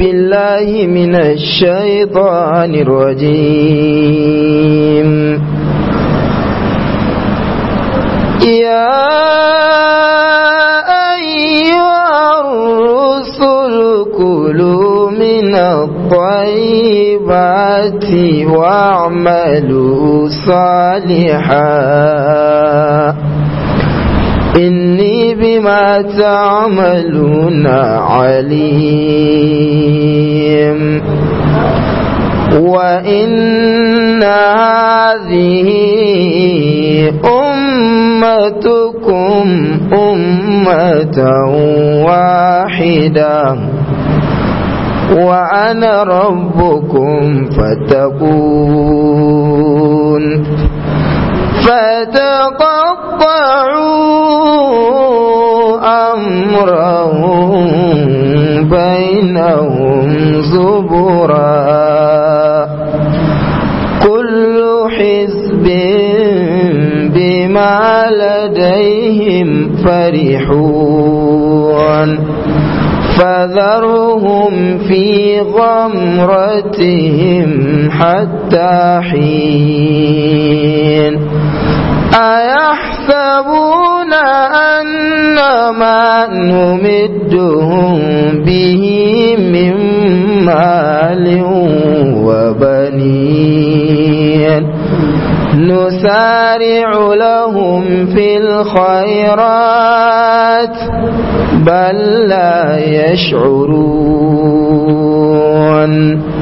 بالله من الشيطان الرجيم يا أيها الرسل كلوا من الطيبات واعملوا صالحا إني بما تعملون عليم وإن هذه أمتكم أمة واحدة وأنا ربكم فاتقون فتقطعوا أمرهم بينهم زبرا كل حزب بما لديهم فرحون فذرهم في غمرتهم حتى حين أيحسبون أن ما نمدهم به من مال وبنين نسارع لهم في الخيرات بل لا يشعرون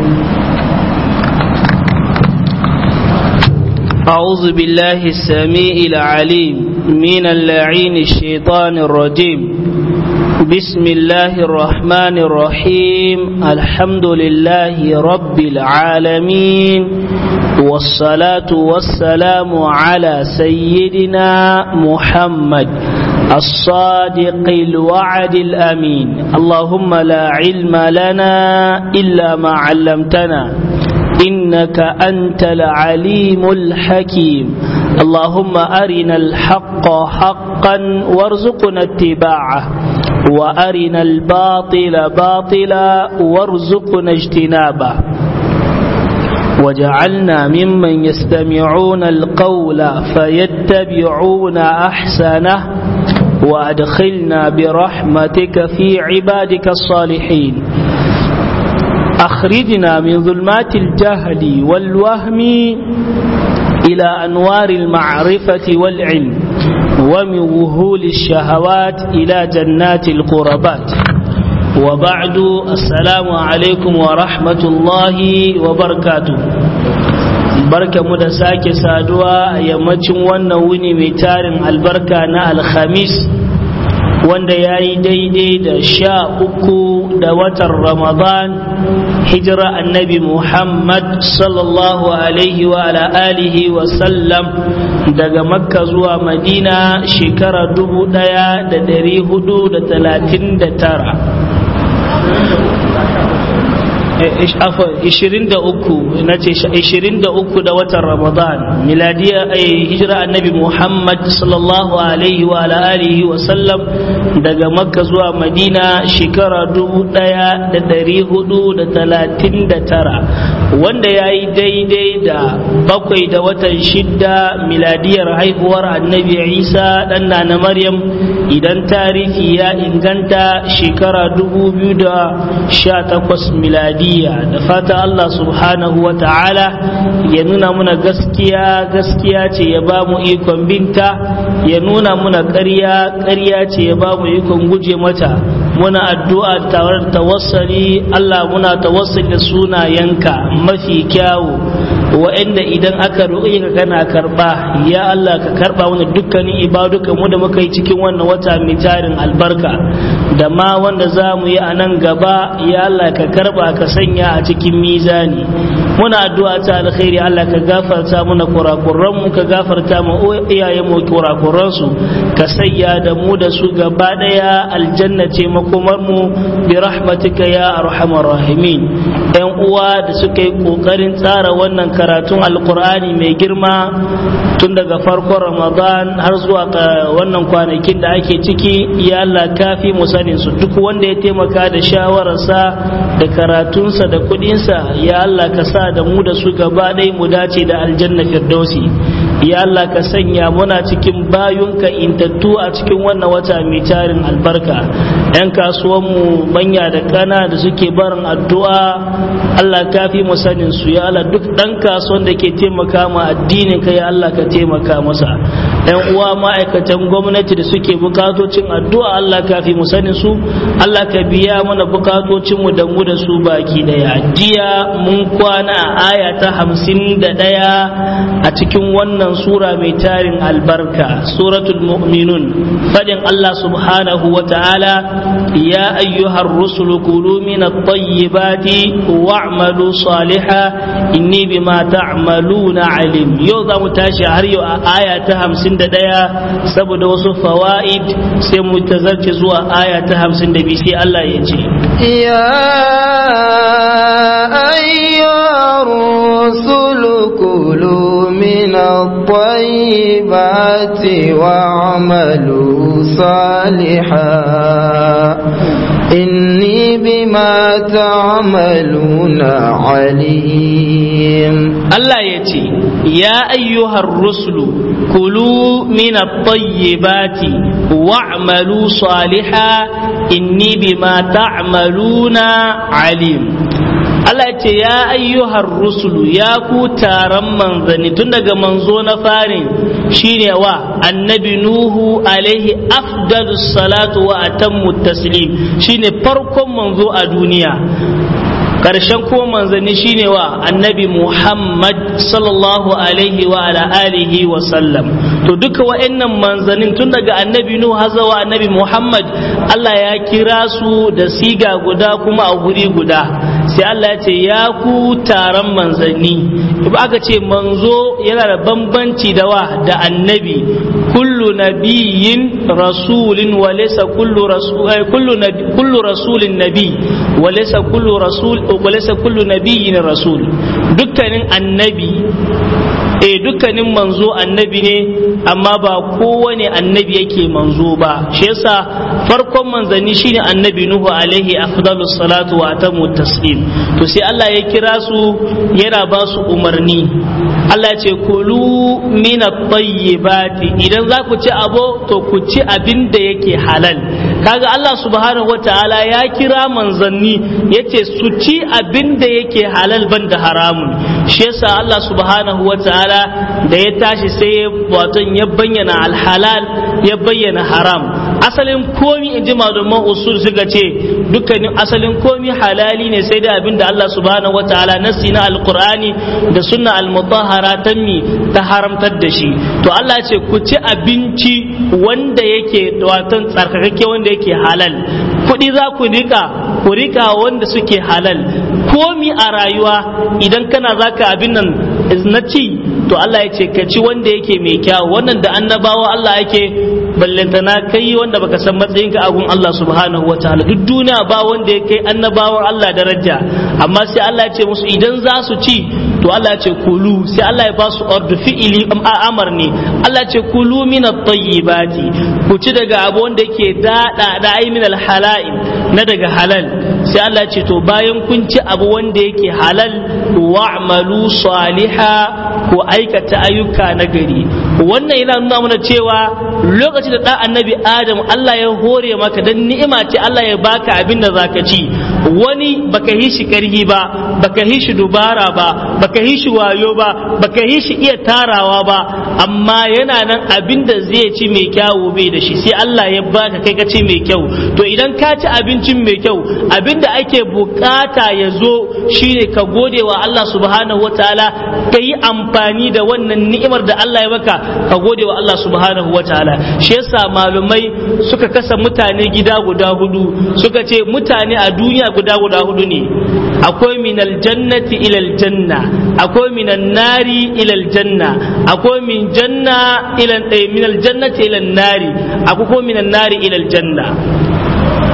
أعوذ بالله السميع العليم من اللعين الشيطان الرجيم بسم الله الرحمن الرحيم الحمد لله رب العالمين والصلاة والسلام على سيدنا محمد الصادق الوعد الأمين اللهم لا علم لنا إلا ما علمتنا إنك أنت العليم الحكيم اللهم أرنا الحق حقا وارزقنا اتباعه وأرنا الباطل باطلا وارزقنا اجتنابه وجعلنا ممن يستمعون القول فيتبعون أحسنه وأدخلنا برحمتك في عبادك الصالحين أخرجنا من ظلمات الجهل والوهم إلى أنوار المعرفة والعلم ومن وهول الشهوات إلى جنات القربات وبعد السلام عليكم ورحمة الله وبركاته barka mu da sake saduwa a yammacin wannan wuni mai tarin albarka na alhamis wanda ya yi daidai da sha uku da watan ramadan hijira annabi muhammad sallallahu alaihi wa ala alihi wa sallam daga makka zuwa madina shekara dubu daya da dari hudu da talatin da tara ishirin da uku na ce ishirin da uku da watan ramadan miladiya hijira annabi muhammad sallallahu alaihi wa alihi wa sallam daga makka zuwa madina shekara dubu daya da dari hudu da talatin da tara wanda ya yi daidai da bakwai da watan shidda miladiyar haihuwar annabi isa dan na maryam idan tarihi ya inganta shekara dubu biyu da sha takwas miladi da fata Allah subhanahu wa ta'ala ya nuna muna gaskiya gaskiya ce ya ba mu ikon binta ya nuna muna ƙarya ƙarya ce ya ba mu ikon guje mata muna addu'a tare da tawassali Allah muna tawassali da sunayenka mafi kyawu wa'anda idan aka roƙe ka kana karɓa ya Allah ka karɓa mana dukkanin ibaduka mu da muka yi cikin wannan wata mai tarin albarka da ma wanda za mu yi a nan gaba ya Allah ka karɓa ka sanya a cikin mizani muna addu'a ta alkhairi Allah ka gafarta mana kurakuran mu ka gafarta mu iyayen mu kurakuran su ka sayya da mu da su gaba daya aljanna ce makomar mu bi rahmatika ya arhamar rahimin yan uwa da suka yi kokarin tsara wannan karatun alkur'ani mai girma tun daga farkon ramadan har zuwa wannan kwanakin da ake ciki ya Allah kafi mu sanin su duk wanda ya taimaka da shawararsa da karatunsa da kudinsa ya Allah ka sa da mu da su gaba ɗaya mu dace da aljanna firdausi ya Allah ka sanya muna cikin bayunka intattu a cikin wannan wata mai tarin albarka yan kasuwanmu manya da kana da suke barin addu'a Allah kafi mu sanin su ya Allah duk dan kasuwan da ke taimaka ma addinin ka ya Allah ka taimaka masa yan uwa ma'aikatan gwamnati da suke bukatocin addu'a Allah kafi mu sanin su Allah ka biya mana bukatocin mu da mu da su baki daya jiya mun kwana a aya ta hamsin da daya a cikin wannan sura mai tarin albarka suratul mu'minun fadin Allah subhanahu wa ta'ala ya ayyuhar rusulu kulu min at-tayyibati wa'malu salihan inni bima ta'maluna alim yau za mu tashi har yau a aya ta 51 saboda wasu fawaid sai mu tazarce zuwa aya ta 52 sai Allah ya ce ya ayyuhar rusulu kulu min الطيبات واعملوا صالحا إني بما تعملون عليم الله يتي يا أيها الرسل كلوا من الطيبات واعملوا صالحا إني بما تعملون عليم Allah ce ya ayyuhar rusulu ya ku taron manzanni tun daga manzo na farin shine wa annabi nuhu alaihi afdalus salatu wa atammu taslim shine farkon manzo a duniya karshen ko manzanni shine wa annabi muhammad sallallahu alaihi wa ala alihi wa sallam to duka wa'annan manzannin tun daga annabi nuhu har zuwa annabi muhammad Allah ya kira su da siga guda kuma a guri guda sai Allah ya ce ya ku taron manzanni ba aka ce manzo yana da bambanci da wa da annabi kullu nabiyyin rasulin wa laysa kullu rasul kullu kullu rasulin nabi wa laysa kullu rasul wa laysa kullu nabiyyin rasul dukkanin annabi eh dukkanin manzo annabi ne amma ba kowane annabi yake manzo ba shi yasa farkon manzanni shine annabi nuhu alaihi afdalus salatu wa atamu taslim to sai Allah ya kira su yana ba su umarni Allah ya ce kulu min at-tayyibati idan za ku ci abo to ku ci abin da yake halal kaga Allah subhanahu wataala ya kira manzanni yace su ci abin da yake halal banda haramun shi yasa Allah subhanahu wataala da ya tashi sai wato ya bayyana alhalal ya bayyana haram asalin komi in ji malaman usul suka ce dukkanin asalin komi halali ne sai da abin da Allah subhanahu wataala nasi na alqur'ani da sunna almutahhara ta mi ta haramtar da shi to Allah ya ce ku ci abinci wanda yake wato tsarkakakke wanda yake halal kuɗi za ku rika ku rika wanda suke halal komi a rayuwa idan kana zaka abin nan na ci to Allah ya ce ka ci wanda yake mai kyau wannan da annabawa Allah yake ballantana kai wanda baka san matsayinka a gun Allah subhanahu wa ta'ala duk duniya ba wanda ya kai annabawan Allah daraja amma sai Allah ya ce musu idan za su ci to Allah ya ce kulu sai Allah ya ba su ordu fi'ili amar ne Allah ya ce kulu min at-tayyibati ku ci daga abu wanda yake dada da ai min al-halal na daga halal sai Allah ya ce to bayan kun ci abu wanda yake halal wa'malu saliha ku aikata ayyuka na gari wannan yana nuna mana cewa lokacin da ɗan annabi adam Allah ya hore maka dan ni'ima ce Allah ya baka abin da zaka ci wani baka yi shi karhi ba baka yi shi dubara ba baka yi shi wayo ba baka yi shi iya tarawa ba amma yana nan abin da zai ci mai kyawu bai da shi sai Allah ya baka kai ka ci mai kyau to idan ka ci abincin mai kyau abin da ake bukata ya zo shine ka gode wa Allah subhanahu wataala ka yi amfani da wannan ni'imar da Allah ya maka ka gode wa Allah subhanahu wataala shi yasa malumai suka kasa mutane gida guda hudu suka ce mutane a duniya guda guda hudu ne akwai minal jannati ilal janna akwai minan nari ilal janna akwai min janna ilal minal jannati ilal nari akwai ko minan nari ilal janna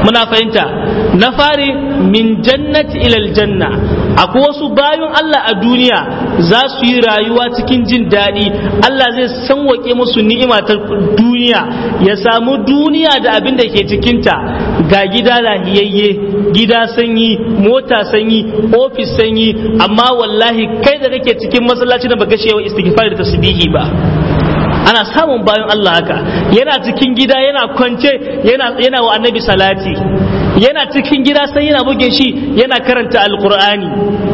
muna fahimta na fari min jannati ilal janna akwai wasu bayan Allah a duniya za su yi rayuwa cikin jin daɗi Allah zai sanwake musu ni'ima ta duniya ya samu duniya da abin da ke cikinta ga gida lahiyayye gida sanyi mota sanyi ofis sanyi amma wallahi kai da kake cikin masallaci da baka shewa istighfar da tasbihi ba ana samun bayan Allah haka yana cikin gida yana kwance yana yana wa annabi salati yana cikin gida sai yana buge shi yana karanta alqur'ani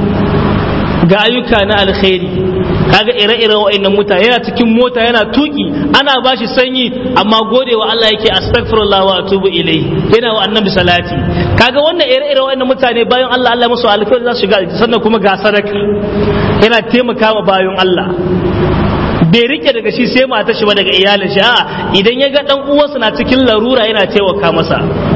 ga ayyuka na alkhairi kaga ire-iren wa'annan mutane yana cikin mota yana tuki ana bashi sanyi amma gode wa Allah yake astaghfirullah wa atubu ilai yana wa annabi salati kaga wannan ire-iren wa'annan mutane bayan Allah Allah musu alkhairi za su shiga sannan kuma ga sadaka yana taimakawa bayan Allah bai rike daga shi sai mata shi ba daga iyalin shi a'a idan ya ga dan uwansa na cikin larura yana taimaka masa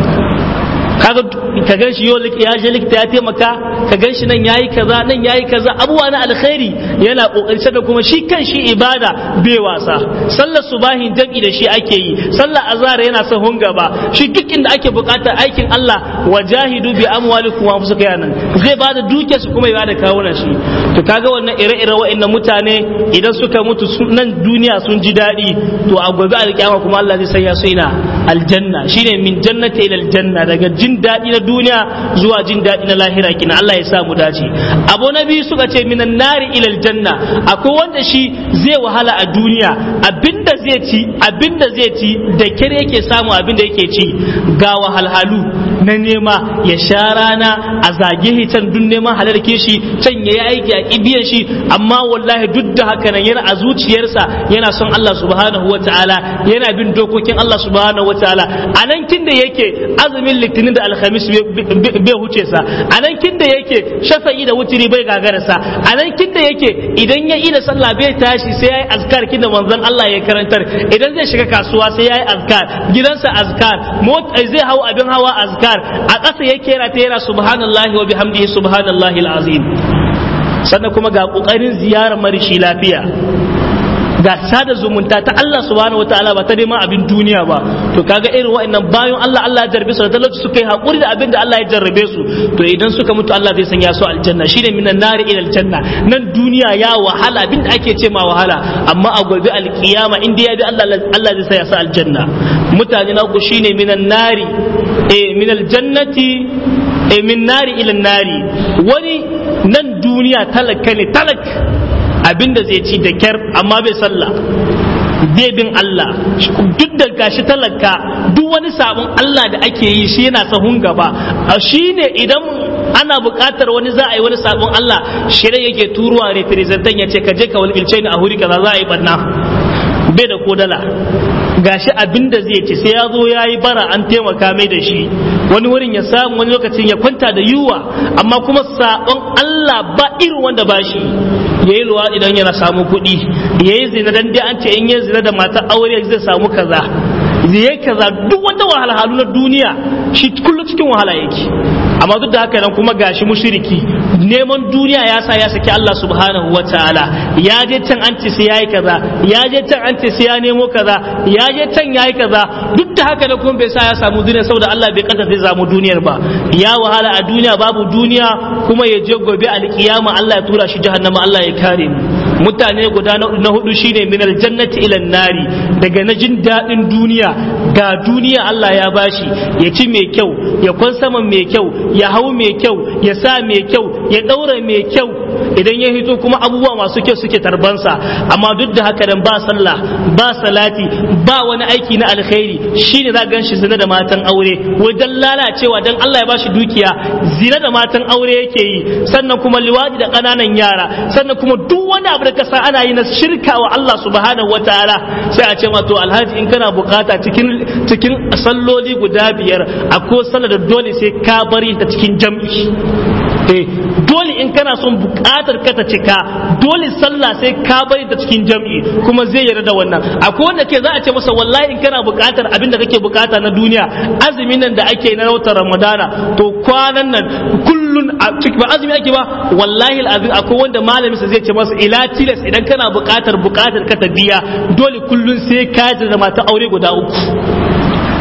kaga ka gan shi yau ya je likita ya taimaka ka gan shi nan yayi kaza nan yayi kaza abubuwa na alkhairi yana kokari sannan kuma shi kan shi ibada bai wasa sallar subahin jami'i da shi ake yi sallar azhar yana sahun gaba shi duk inda ake bukatar aikin Allah wajahidu bi amwalikum wa anfusikum yanan zai bada dukiyar su kuma ya bada kawunan shi to kaga wannan ire-ire wa'annan mutane idan suka mutu nan duniya sun ji daɗi to a gobe alkiyama kuma Allah zai sanya su ina aljanna shine min jannati ila aljanna daga jin daɗi na duniya zuwa jin daɗi na lahira kina Allah ya sa mu dace abu na biyu suka ce minan nari ila aljanna akwai wanda shi zai wahala a duniya abinda zai ci abinda zai ci da kire yake samu abinda yake ci ga wahalhalu na nema ya sha rana a zage can duk neman halarke shi can ya yi aiki a kibiyan shi amma wallahi duk da haka nan yana a zuciyarsa yana son Allah subhanahu wa ta'ala yana bin dokokin Allah subhanahu wa ta'ala a nan kin da yake azumin litinin da alhamis bai huce sa a nan kin da yake shafa'i da wutiri bai gagararsa a nan kin da yake idan ya yi da sallah bai tashi sai ya yi azkar kin da manzon Allah ya karantar idan zai shiga kasuwa sai ya yi azkar gidansa azkar zai hau abin hawa azkar a ƙasa yake yana ta yana subhanallahi wa bihamdihi subhanallahi alazim sannan kuma ga ƙoƙarin ziyarar marishi lafiya ga sada zumunta ta Allah subhanahu wataala ba ta neman abin duniya ba to kaga irin wa'annan bayan Allah Allah ya jarrabe su da talauci suka yi hakuri da abin da Allah ya jarrabe su to idan suka mutu Allah zai sanya su aljanna shine minan nari ila aljanna nan duniya ya wahala abin da ake ce ma wahala amma a gobe alkiyama inda ya bi Allah Allah zai sanya su aljanna mutane na uku shine minan nari eh min aljannati eh min nari ila nari wani nan duniya talaka ne talak abinda zai ci da kyar amma bai sallah bai bin Allah duk da gashi talaka duk wani sabon Allah da ake yi shi yana sahun gaba shi ne idan ana buƙatar wani za a yi wani sabon Allah shirin yake turuwa representant ya ce ka je ka walƙilce ni a huri kaza za a yi barna bai da kodala gashi abin da zai ci sai ya zo ya yi bara an taimaka mai da shi wani wurin ya samu wani lokacin ya kwanta da yiwuwa amma kuma sabon Allah ba irin wanda ba shi ya yi luwa idan yana samu kuɗi ya yi zina dan dai an ce in yi zina da matar aure zai samu kaza zai kaza duk wata wahalhalu na duniya shi kullum cikin wahala yake amma duk da haka nan kuma gashi mushriki neman duniya ya sa ya saki Allah subhanahu wa ta'ala ya je can an ce sai yayi kaza ya je can an ce sai ya nemo kaza ya je can yayi kaza duk da haka nan kuma bai sa ya samu duniya saboda Allah bai kanta zai samu duniyar ba ya wahala a duniya babu duniya kuma ya je gobe alkiyama Allah ya tura shi jahannama Allah ya kare mu mutane guda na hudu shine min aljannati ila nari daga na jin daɗin duniya ga duniya Allah ya bashi ya ci mai kyau ya kwan saman mai kyau ya hau mai kyau ya sa mai kyau ya ɗaura mai kyau idan ya hito kuma abubuwa masu kyau suke tarbansa amma duk da haka dan ba sallah ba salati ba wani aiki na alkhairi shine za gan shi zina da matan aure wajen lalacewa dan Allah ya bashi dukiya zina da matan aure yake yi sannan kuma liwadi da ƙananan yara sannan kuma duk wani abu da ka sa ana yi na shirka wa Allah subhanahu wataala sai a ce ma to alhaji in kana bukata cikin cikin salloli guda biyar akwai sallar da dole sai ka bari ta cikin jam'i eh dole in kana son bukatar ka ta cika dole sallah sai ka bari ta cikin jam'i kuma zai yarda da wannan akwai wanda ke za a ce masa wallahi in kana bukatar abin da kake bukata na duniya azumin nan da ake na watan ramadana to kwanan nan kullun a cikin ba azumi ake ba wallahi alazim akwai wanda malamin sa zai ce masa ila tilas idan kana bukatar bukatar ka ta biya dole kullun sai ka da mata aure guda uku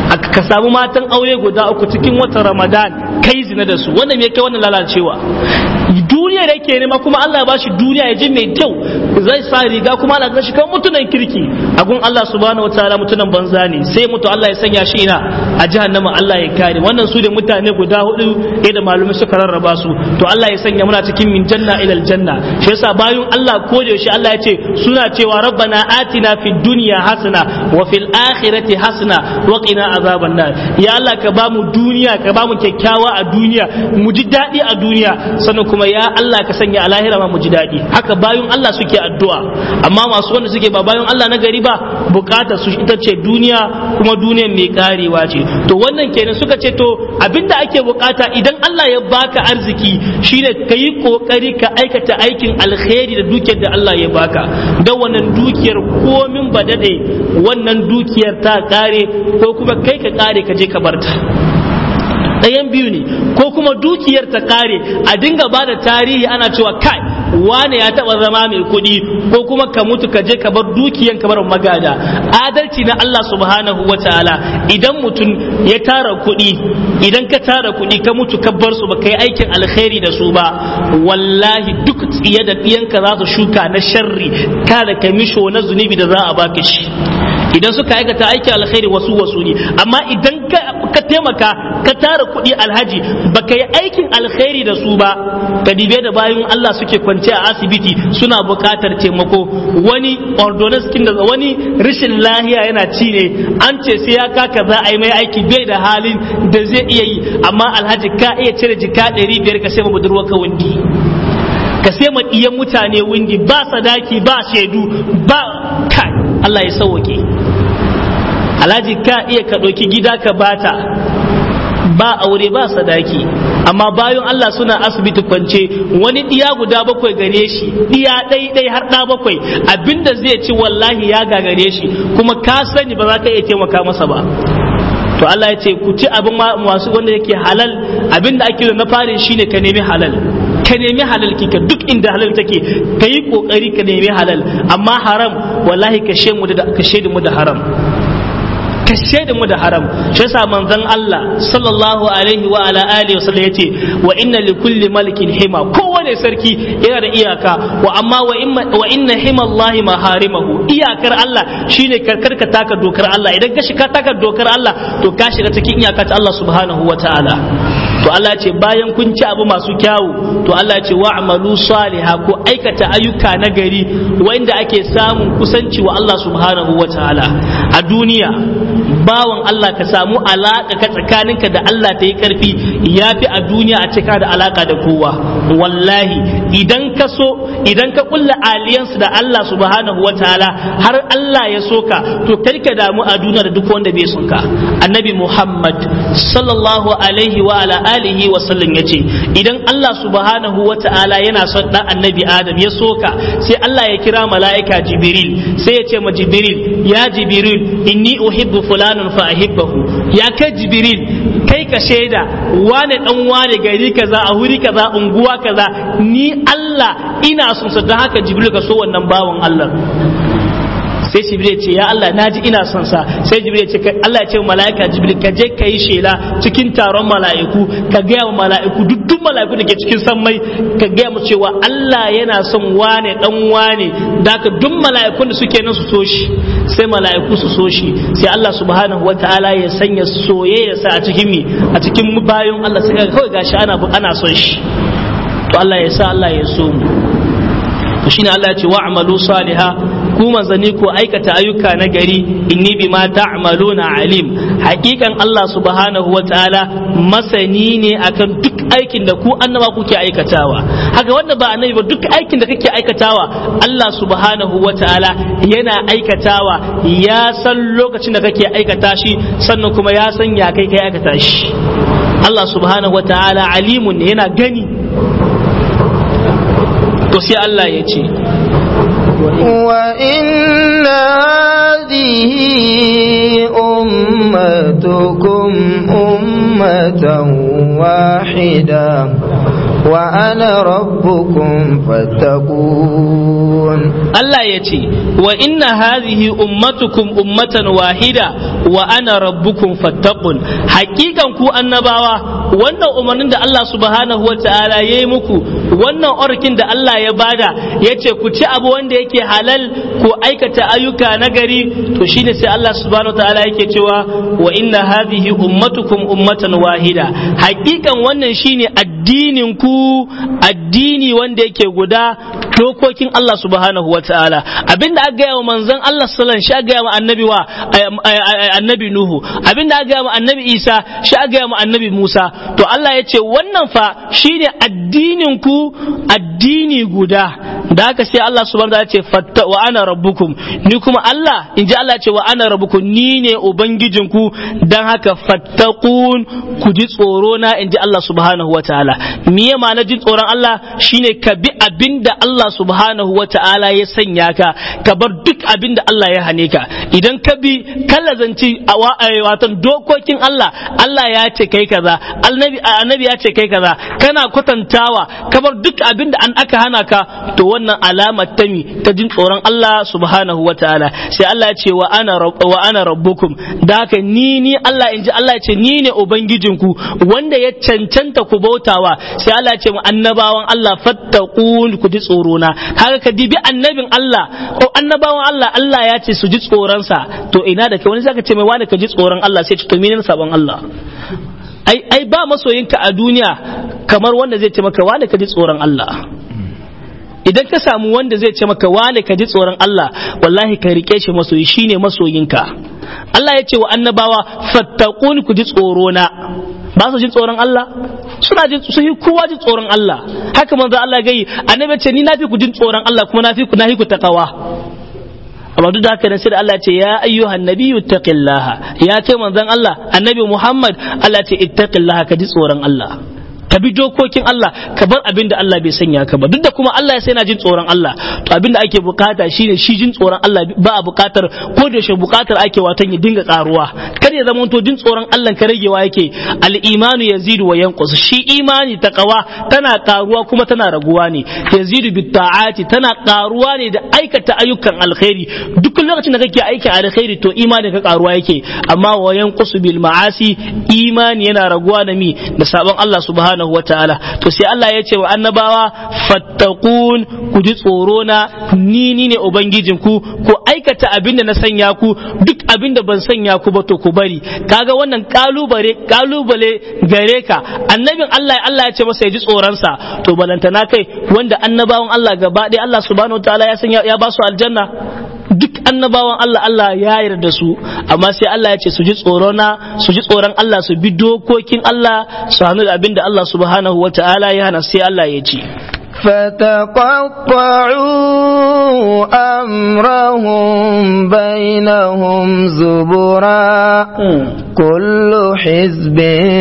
ka samu matan aure guda uku cikin watan ramadan kai zina da su wannan me kai wannan lalacewa duniya da yake nema kuma Allah ya bashi duniya ya ji mai kyau zai sa riga kuma Allah ya shi kan mutunan kirki a gun Allah subhanahu wataala mutunan banza ne sai mutu Allah ya sanya shi ina a jahannama Allah ya kare wannan su da mutane guda hudu da malumai suka rarraba su to Allah ya sanya muna cikin min janna ila aljanna shi yasa bayun Allah ko da yaushe Allah ya ce suna cewa rabbana atina fid dunya hasana wa fil akhirati hasana wa qina azaban nar ya Allah ka bamu duniya ka bamu kyakkyawa a duniya mu ji daɗi a duniya sannan kuma ya Allah ka sanya a lahira ma mu ji daɗi haka bayun Allah suke addu'a amma masu wanda suke ba bayun Allah na gari ba bukatar su ita ce duniya kuma duniyar mai karewa ce to wannan kenan suka ce to abinda ake bukata idan Allah ya baka arziki shine ka yi kokari ka aikata aikin alkhairi da dukiyar da Allah ya baka da wannan dukiyar komin ba dade wannan dukiyar ta kare ko kuma kai ka kare ka je ka barta ɗayan biyu ne ko kuma dukiyar ta kare a dinga ba da tarihi ana cewa kai wane ya taɓa zama mai kuɗi ko kuma ka mutu ka je ka bar dukiyan ka bar magada adalci na Allah subhanahu wa ta'ala idan mutum ya tara kuɗi idan ka tara kuɗi ka mutu ka bar su ba ka yi aikin alkhairi da su ba wallahi duk tsiye da ɗiyanka za su shuka na sharri kada ka misho na zunubi da za a baka shi idan suka aikata aikin alkhairi wasu wasu ne amma idan ka taimaka ka tara kuɗi alhaji baka yi aikin alkhairi da su ba ka dibe da bayan Allah suke kwance a asibiti suna buƙatar taimako wani ordonance kin da wani rashin lahiya yana ci ne an ce sai ya kaka za a yi mai aiki bai da halin da zai iya yi amma alhaji ka iya cire jika ɗari biyar ka sai ma budurwar ka windi ka sai ma ɗiyan mutane windi ba sadaki ba shaidu ba kai Allah ya sauwake alhaji ka iya ka ɗauki gida ka bata ba aure ba sadaki amma bayan Allah suna asibiti kwance wani ɗiya guda bakwai gare shi ɗiya ɗai ɗai har ɗa bakwai abinda zai ci wallahi ya gagare shi kuma ka sani ba za ka iya taimaka masa ba to Allah ya ce ku ci abin masu wanda yake halal abinda ake na farin shine ka nemi halal ka nemi halal kika duk inda halal take ka yi kokari ka nemi halal amma haram wallahi ka mu da ka mu da haram ka shaida mu da haram shi yasa manzon Allah sallallahu alaihi wa ala alihi wasallam yace wa inna li kulli malikin hima kowane sarki yana da iyaka wa amma wa inna wa inna hima Allah maharimahu iyakar Allah shine karkar ka taka dokar Allah idan ka shiga taka dokar Allah to ka shiga cikin iyakar Allah subhanahu wa ta'ala to Allah ce bayan kun ci abu masu kyawu to Allah ce wa amalu saliha ko aikata ayyuka na gari wanda ake samun kusanci wa Allah subhanahu wa ta'ala a duniya bawan Allah ka samu alaka ka tsakaninka da Allah ta yi karfi ya fi a duniya a cika da alaka da kowa wallahi idan ka so idan ka kulla aliyansu da Allah subhanahu wa ta'ala har Allah ya soka to kar ka damu a duniya da duk wanda bai son ka annabi Muhammad sallallahu alaihi wa ala alihi wa sallam yace idan Allah subhanahu wa ta'ala yana son dan annabi Adam ya soka sai Allah ya kira mala'ika Jibril sai ya ce ma Jibril ya Jibril inni uhibbu fulanun fa ahibbahu ya kai Jibril kai ka shaida wane dan wane gari kaza a wuri kaza unguwa kaza ni Allah ina son sa don haka Jibril ka so wannan bawan Allah sai jibril ya ce ya Allah naji ina son sa sai jibril ya ce Allah ya ce mala'ika jibril ka je ka yi shela cikin taron mala'iku ka gaya wa mala'iku duk duk mala'iku da ke cikin sammai ka gaya mu cewa Allah yana son wane dan wane da ka duk mala'ikun da suke nan su so shi sai mala'iku su so shi sai Allah subhanahu wataala ya sanya soyayya sa a cikin mi a cikin bayan Allah sai kawai gashi ana ana son shi to Allah ya sa Allah ya so mu to shine Allah ya ce wa'malu saliha ku manzani ko aikata ayyuka na gari inni bima ta'maluna alim hakikan Allah subhanahu wataala masani ne akan duk aikin da ku annaba kuke aikatawa haka wanda ba annabi ba duk aikin da kake aikatawa Allah subhanahu wataala yana aikatawa ya san lokacin da kake aikata shi sannan kuma ya san ya kai kai aikata shi Allah subhanahu wataala alimun ne yana gani to sai Allah ya ce وإن هذه أمتكم أمة أمة واحدة وأنا ربكم فاتقون Allah ya ce wa inna hadhihi ummatukum ummatan wahida wa ana rabbukum fattaqun hakikan ku annabawa wannan umarnin da Allah subhanahu wataala ya yi muku wannan orkin da Allah ya bada ya ce ku ci abu wanda yake halal ku aikata ayyuka na gari to shine sai Allah subhanahu wataala yake cewa wa inna hadhihi ummatukum ummatan wahida hakikan wannan shine addinin ku addini wanda yake guda dokokin Allah subhanahu wa ta'ala abinda aka gaya wa manzon Allah sallallahu shi aka gaya wa annabi wa annabi Nuhu abinda aka gaya wa annabi Isa shi aka gaya wa annabi Musa to Allah ya ce wannan fa shine addinin ku addini guda da haka sai Allah subhanahu wa ta'ala ce fatta wa ana rabbukum ni kuma Allah in ji Allah ce wa ana rabbukum ni ne ubangijinku dan haka fattaqun ku ji tsoro na in ji Allah subhanahu wa ta'ala miye ma na jin tsoron Allah shine ka bi abinda Allah Allah subhanahu wa ta'ala ya sanya ka ka bar duk abin da Allah ya hane ka idan ka bi kallazanci watan dokokin Allah Allah ya ce kai kaza annabi annabi ya ce kai kaza kana kwatantawa ka bar duk abin da an aka hana ka to wannan alamar ta mi ta jin tsoron Allah subhanahu wa ta'ala sai Allah ya ce wa ana wa ana rabbukum da haka ni ni Allah inji Allah ya ce ni ne ubangijinku wanda ya cancanta ku bautawa sai Allah ya ce mu annabawan Allah fattaqun ku ji tsoro na haka ka dibi annabin Allah ko annabawan Allah Allah ya ce su ji tsoronsa to ina da kai wani zaka ce mai wani ka ji tsoron Allah sai ce to menene sabon Allah ai ai ba masoyinka a duniya kamar wanda zai ce maka wani ka ji tsoron Allah idan ka samu wanda zai ce maka wani ka ji tsoron Allah wallahi ka rike shi masoyi shine masoyinka Allah ya ce wa annabawa fattaquni ku ji tsoro na ba su jin tsoron Allah suna jin su yi kowa jin tsoron Allah haka manzo Allah gai annabi ce ni na fi ku jin tsoron Allah kuma na fi ku na fi ku takawa amma duk da haka ne sai da Allah ce ya ayyuhan nabiyyu taqillaha ya ce manzon Allah annabi Muhammad Allah ce ittaqillaha ka ji tsoron Allah ka bi dokokin Allah ka bar abin da Allah bai sanya ka ba duk da kuma Allah ya sai na jin tsoron Allah to abin da ake bukata shine shi jin tsoron Allah ba a bukatar ko da yaushe bukatar ake watan ya dinga karuwa kar ya zama to jin tsoron Allah ka ragewa yake al-imanu yazidu wa yanqus shi imani taqwa tana karuwa kuma tana raguwa ne yazidu bit ta'ati tana karuwa ne da aikata ayyukan alkhairi duk lokacin da kake aikin alkhairi to imani ka karuwa yake amma wa yanqus bil ma'asi imani yana raguwa da mi da sabon Allah subhanahu subhanahu wa ta'ala to sai Allah ya ce wa annabawa fattaqun ku ji tsoro na ni ni ne ubangijin ku ku aikata abinda na sanya ku duk abinda ban sanya ku ba to ku bari kaga wannan kalubale kalubale gare ka annabin Allah Allah ya ce masa ya ji tsoron sa to balantana kai wanda annabawan Allah gaba ɗaya Allah subhanahu wa ta'ala ya sanya ya ba su aljanna duk annabawan Allah Allah ya yarda su amma sai Allah ya ce su ji tsoron na su ji tsoron Allah su bi dokokin Allah su hannu da abinda Allah subhanahu wa ta'ala ya hana sai Allah ya ce فتقطعوا أمرهم بينهم زبرا كل حزب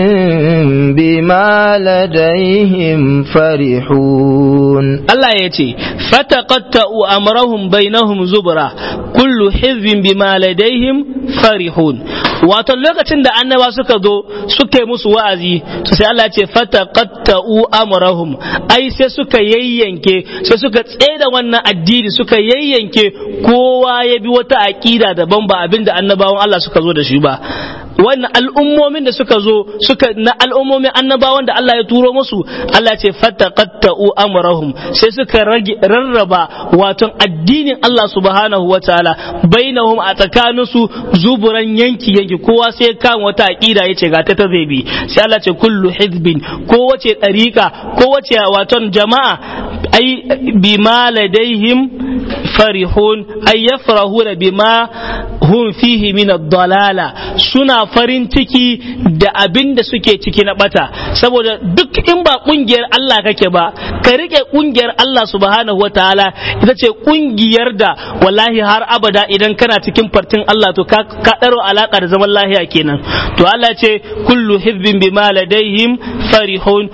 بما لديهم فرحون الله يتي فتقطعوا أمرهم بينهم زبرا كل حزب بما لديهم فرحون wato lokacin da annaba suka zo suka yi musu wa'azi su sai Allah ce fataqatta'u amrahum ai sai suka yayyanke sai suka tseda wannan addini suka yayyanke kowa ya bi wata aqida daban ba abinda annabawan Allah suka zo da shi ba wannan al'ummomin da suka zo suka na al'ummomin annabawan da Allah ya turo musu Allah ce fataqatta'u amrahum sai suka rage rarraba wato addinin Allah subhanahu wataala bainahum a tsakaninsu zuburan yanki yanki kowa sai kan wata aqida yace ga ta ta zai bi sai Allah ce kullu hizbin ko wace dariqa ko wace waton jama'a ai bima ladaihim farihun ay yafrahuna bima hum fihi min ad-dalala suna farin ciki da abin da suke ciki na bata saboda duk in ba kungiyar Allah kake ba ka rike kungiyar Allah subhanahu wataala ita ce kungiyar da wallahi har abada idan kana cikin fartin Allah to ka daro alaka da zaman lahiya kenan to Allah ce kullu hizbin bima ladaihim farihun ko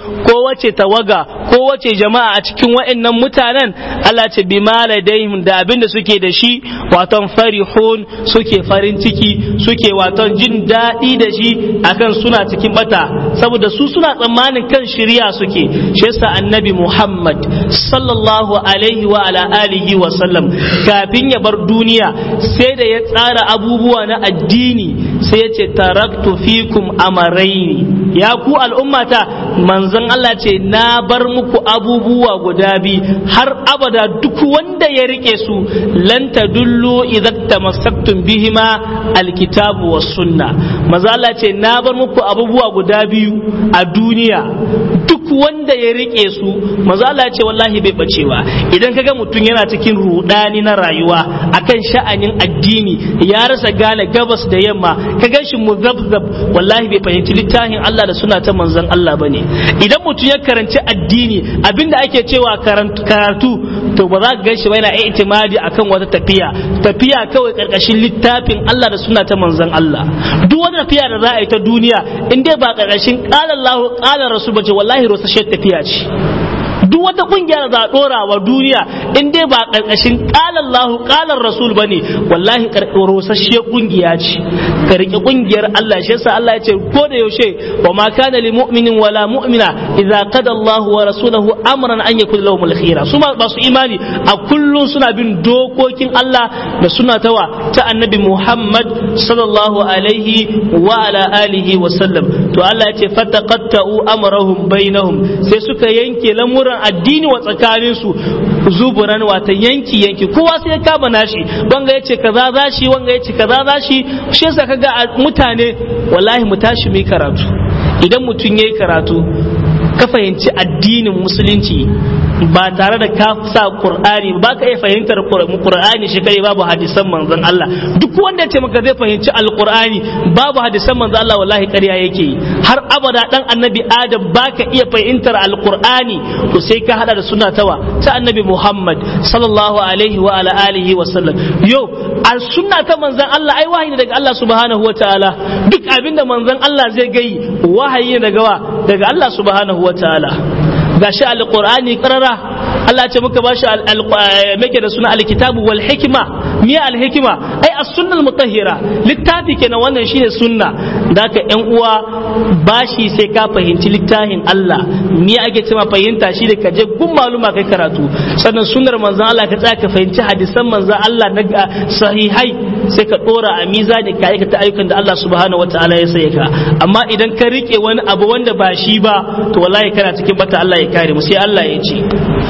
wace tawaga ko wace jama'a a cikin wa'annan mutanen Allah ce bi maladaihim da abin da suke da shi waton farihun suke farin ciki suke waton jin daɗi da shi akan suna cikin bata saboda su suna tsammanin kan shirya suke shi yasa annabi Muhammad sallallahu alaihi wa ala alihi wa sallam kafin ya bar duniya sai da ya tsara abubuwa na addini sai ya ce taraktu fikum amaraini ya ku al'ummata manzon Allah ce na bar muku abubuwa guda biyu har abada duk wanda ya rike su lan tadullu idza tamassaktum bihima alkitabu was sunna manzo Allah ce na bar muku abubuwa guda biyu a duniya duk wanda ya rike su manzo Allah ce wallahi bai bacewa idan kaga mutum yana cikin rudani na rayuwa akan sha'anin addini ya rasa gane gabas da yamma ka gan shi muzabzab wallahi bai fahimci littafin Allah da suna ta manzon Allah bane idan mutum ya karanci addini abinda ake cewa karatu to ba za ka gan shi ba yana itimadi akan wata tafiya tafiya kawai karkashin littafin Allah da suna ta manzon Allah duk wata tafiya da za a yi ta duniya in dai ba karkashin qala Allah qala rasul bace wallahi rosashe tafiya ce duk wata kungiya da za a dora wa duniya in dai ba karkashin qala Allahu qala Rasul bane wallahi rosasshe kungiya ce ka rike kungiyar Allah shi yasa Allah ya ce ko da yaushe wa ma kana lil mu'minin wala mu'mina idza qada Allahu wa rasuluhu amran an yakun lahum al khira su ba su imani a kullun suna bin dokokin Allah da suna tawa ta annabi Muhammad sallallahu alaihi wa ala alihi wa sallam to Allah ya ce fataqatta'u amrahum bainahum sai suka yanke lamuran addini wa tsakanin su zuburan wata yanki yanki kowa sai ya kama nashi wanga yace kaza zashi wanga yace kaza zashi shi yasa kaga mutane wallahi mu tashi mu karatu idan mutum yayi karatu ka fahimci addinin musulunci ba tare da ka sa qur'ani ba ka iya fahimtar qur'ani shi kai babu hadisan manzon Allah duk wanda ya ce maka zai fahimci alqur'ani babu hadisan manzon Allah wallahi ƙarya yake yi har abada dan annabi adam ba ka iya fahimtar alqur'ani to sai ka hada da sunna tawa ta annabi Muhammad sallallahu alaihi wa ala alihi wa sallam yo al sunna ta manzon Allah ai wahayi daga Allah subhanahu wa ta'ala duk abinda manzon Allah zai gai wahayi daga wa daga Allah subhanahu wa ta'ala gashi alqur'ani qarara Allah ce muka bashi muke da suna alkitabu wal hikma me alhikma ai as-sunna al-mutahhira littafi kenan wannan shine sunna daka yan uwa bashi sai ka fahimci littafin Allah me ake cewa fahimta shi da kaje gun maluma kai karatu sannan sunnar manzon Allah ka tsaya ka fahimci hadisan manzon Allah na sahihai sai ka dora a mizani ka aikata ayyukan da Allah subhanahu wataala ya sai ka amma idan ka rike wani abu wanda ba shi ba to wallahi kana cikin bata Allah ya kare mu sai Allah ya ce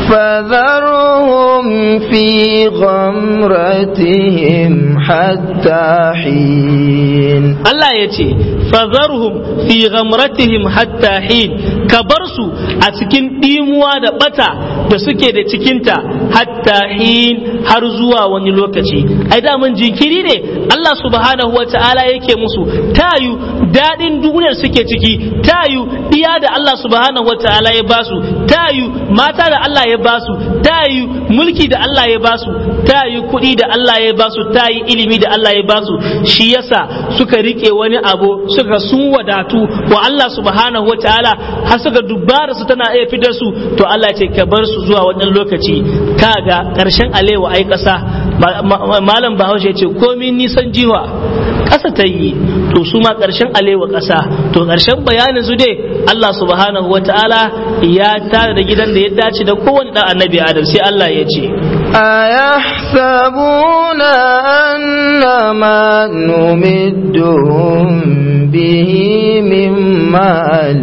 فذرهم في غمرتهم حتى حين Allah ya ce fazarhum fi ghamratihim hatta hin ka bar su a cikin dimuwa da bata da suke da cikinta hatta hin har zuwa wani lokaci ai da mun jinkiri ne Allah subhanahu wa ta'ala yake musu tayu dadin duniyar suke ciki tayu iya da Allah subhanahu wa ta'ala ya basu tayu mata da Allah ya basu tayu mulki da Allah ya basu tayu kuɗi da Allah ya basu tayi ilimi da Allah ya basu shi yasa suka rike wani abu suka sun wadatu wa Allah subhanahu wa ta'ala har suka dubara su tana iya fitar su to Allah ce ka bar su zuwa wannan lokaci kaga karshen alewa ai kasa malam bahaushe ce komi nisan jiwa ƙasa ta yi to su ma ƙarshen alewa ƙasa to ƙarshen bayanin su dai Allah subhanahu wa ta'ala ya tare da gidan da ya dace da kowane ɗan annabi Adam sai Allah ya ce أيحسبون أن ما نمدهم به من مال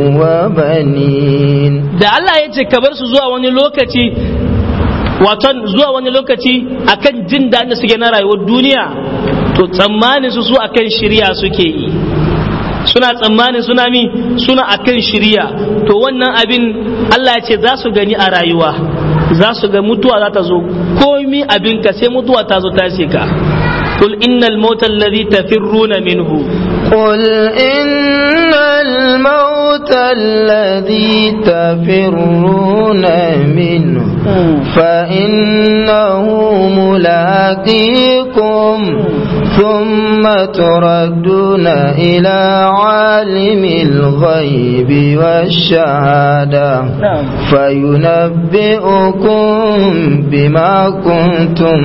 وبنين da Allah ya ce ka bar su zuwa wani lokaci waton zuwa wani lokaci akan jin daɗin da suke na rayuwar duniya to tsammanin su su akan shirya suke yi suna tsammanin suna mi suna akan shirya to wannan abin Allah ya ce za su gani a rayuwa za su ga mutuwa za ta zo komi abin ka sai mutuwa ta zo ta ka قل إن الموت الذي تفرون منه قل إن الموت الذي تفرون منه فإنه ملاقيكم ثم تردون إلى عالم الغيب والشهادة فينبئكم بما كنتم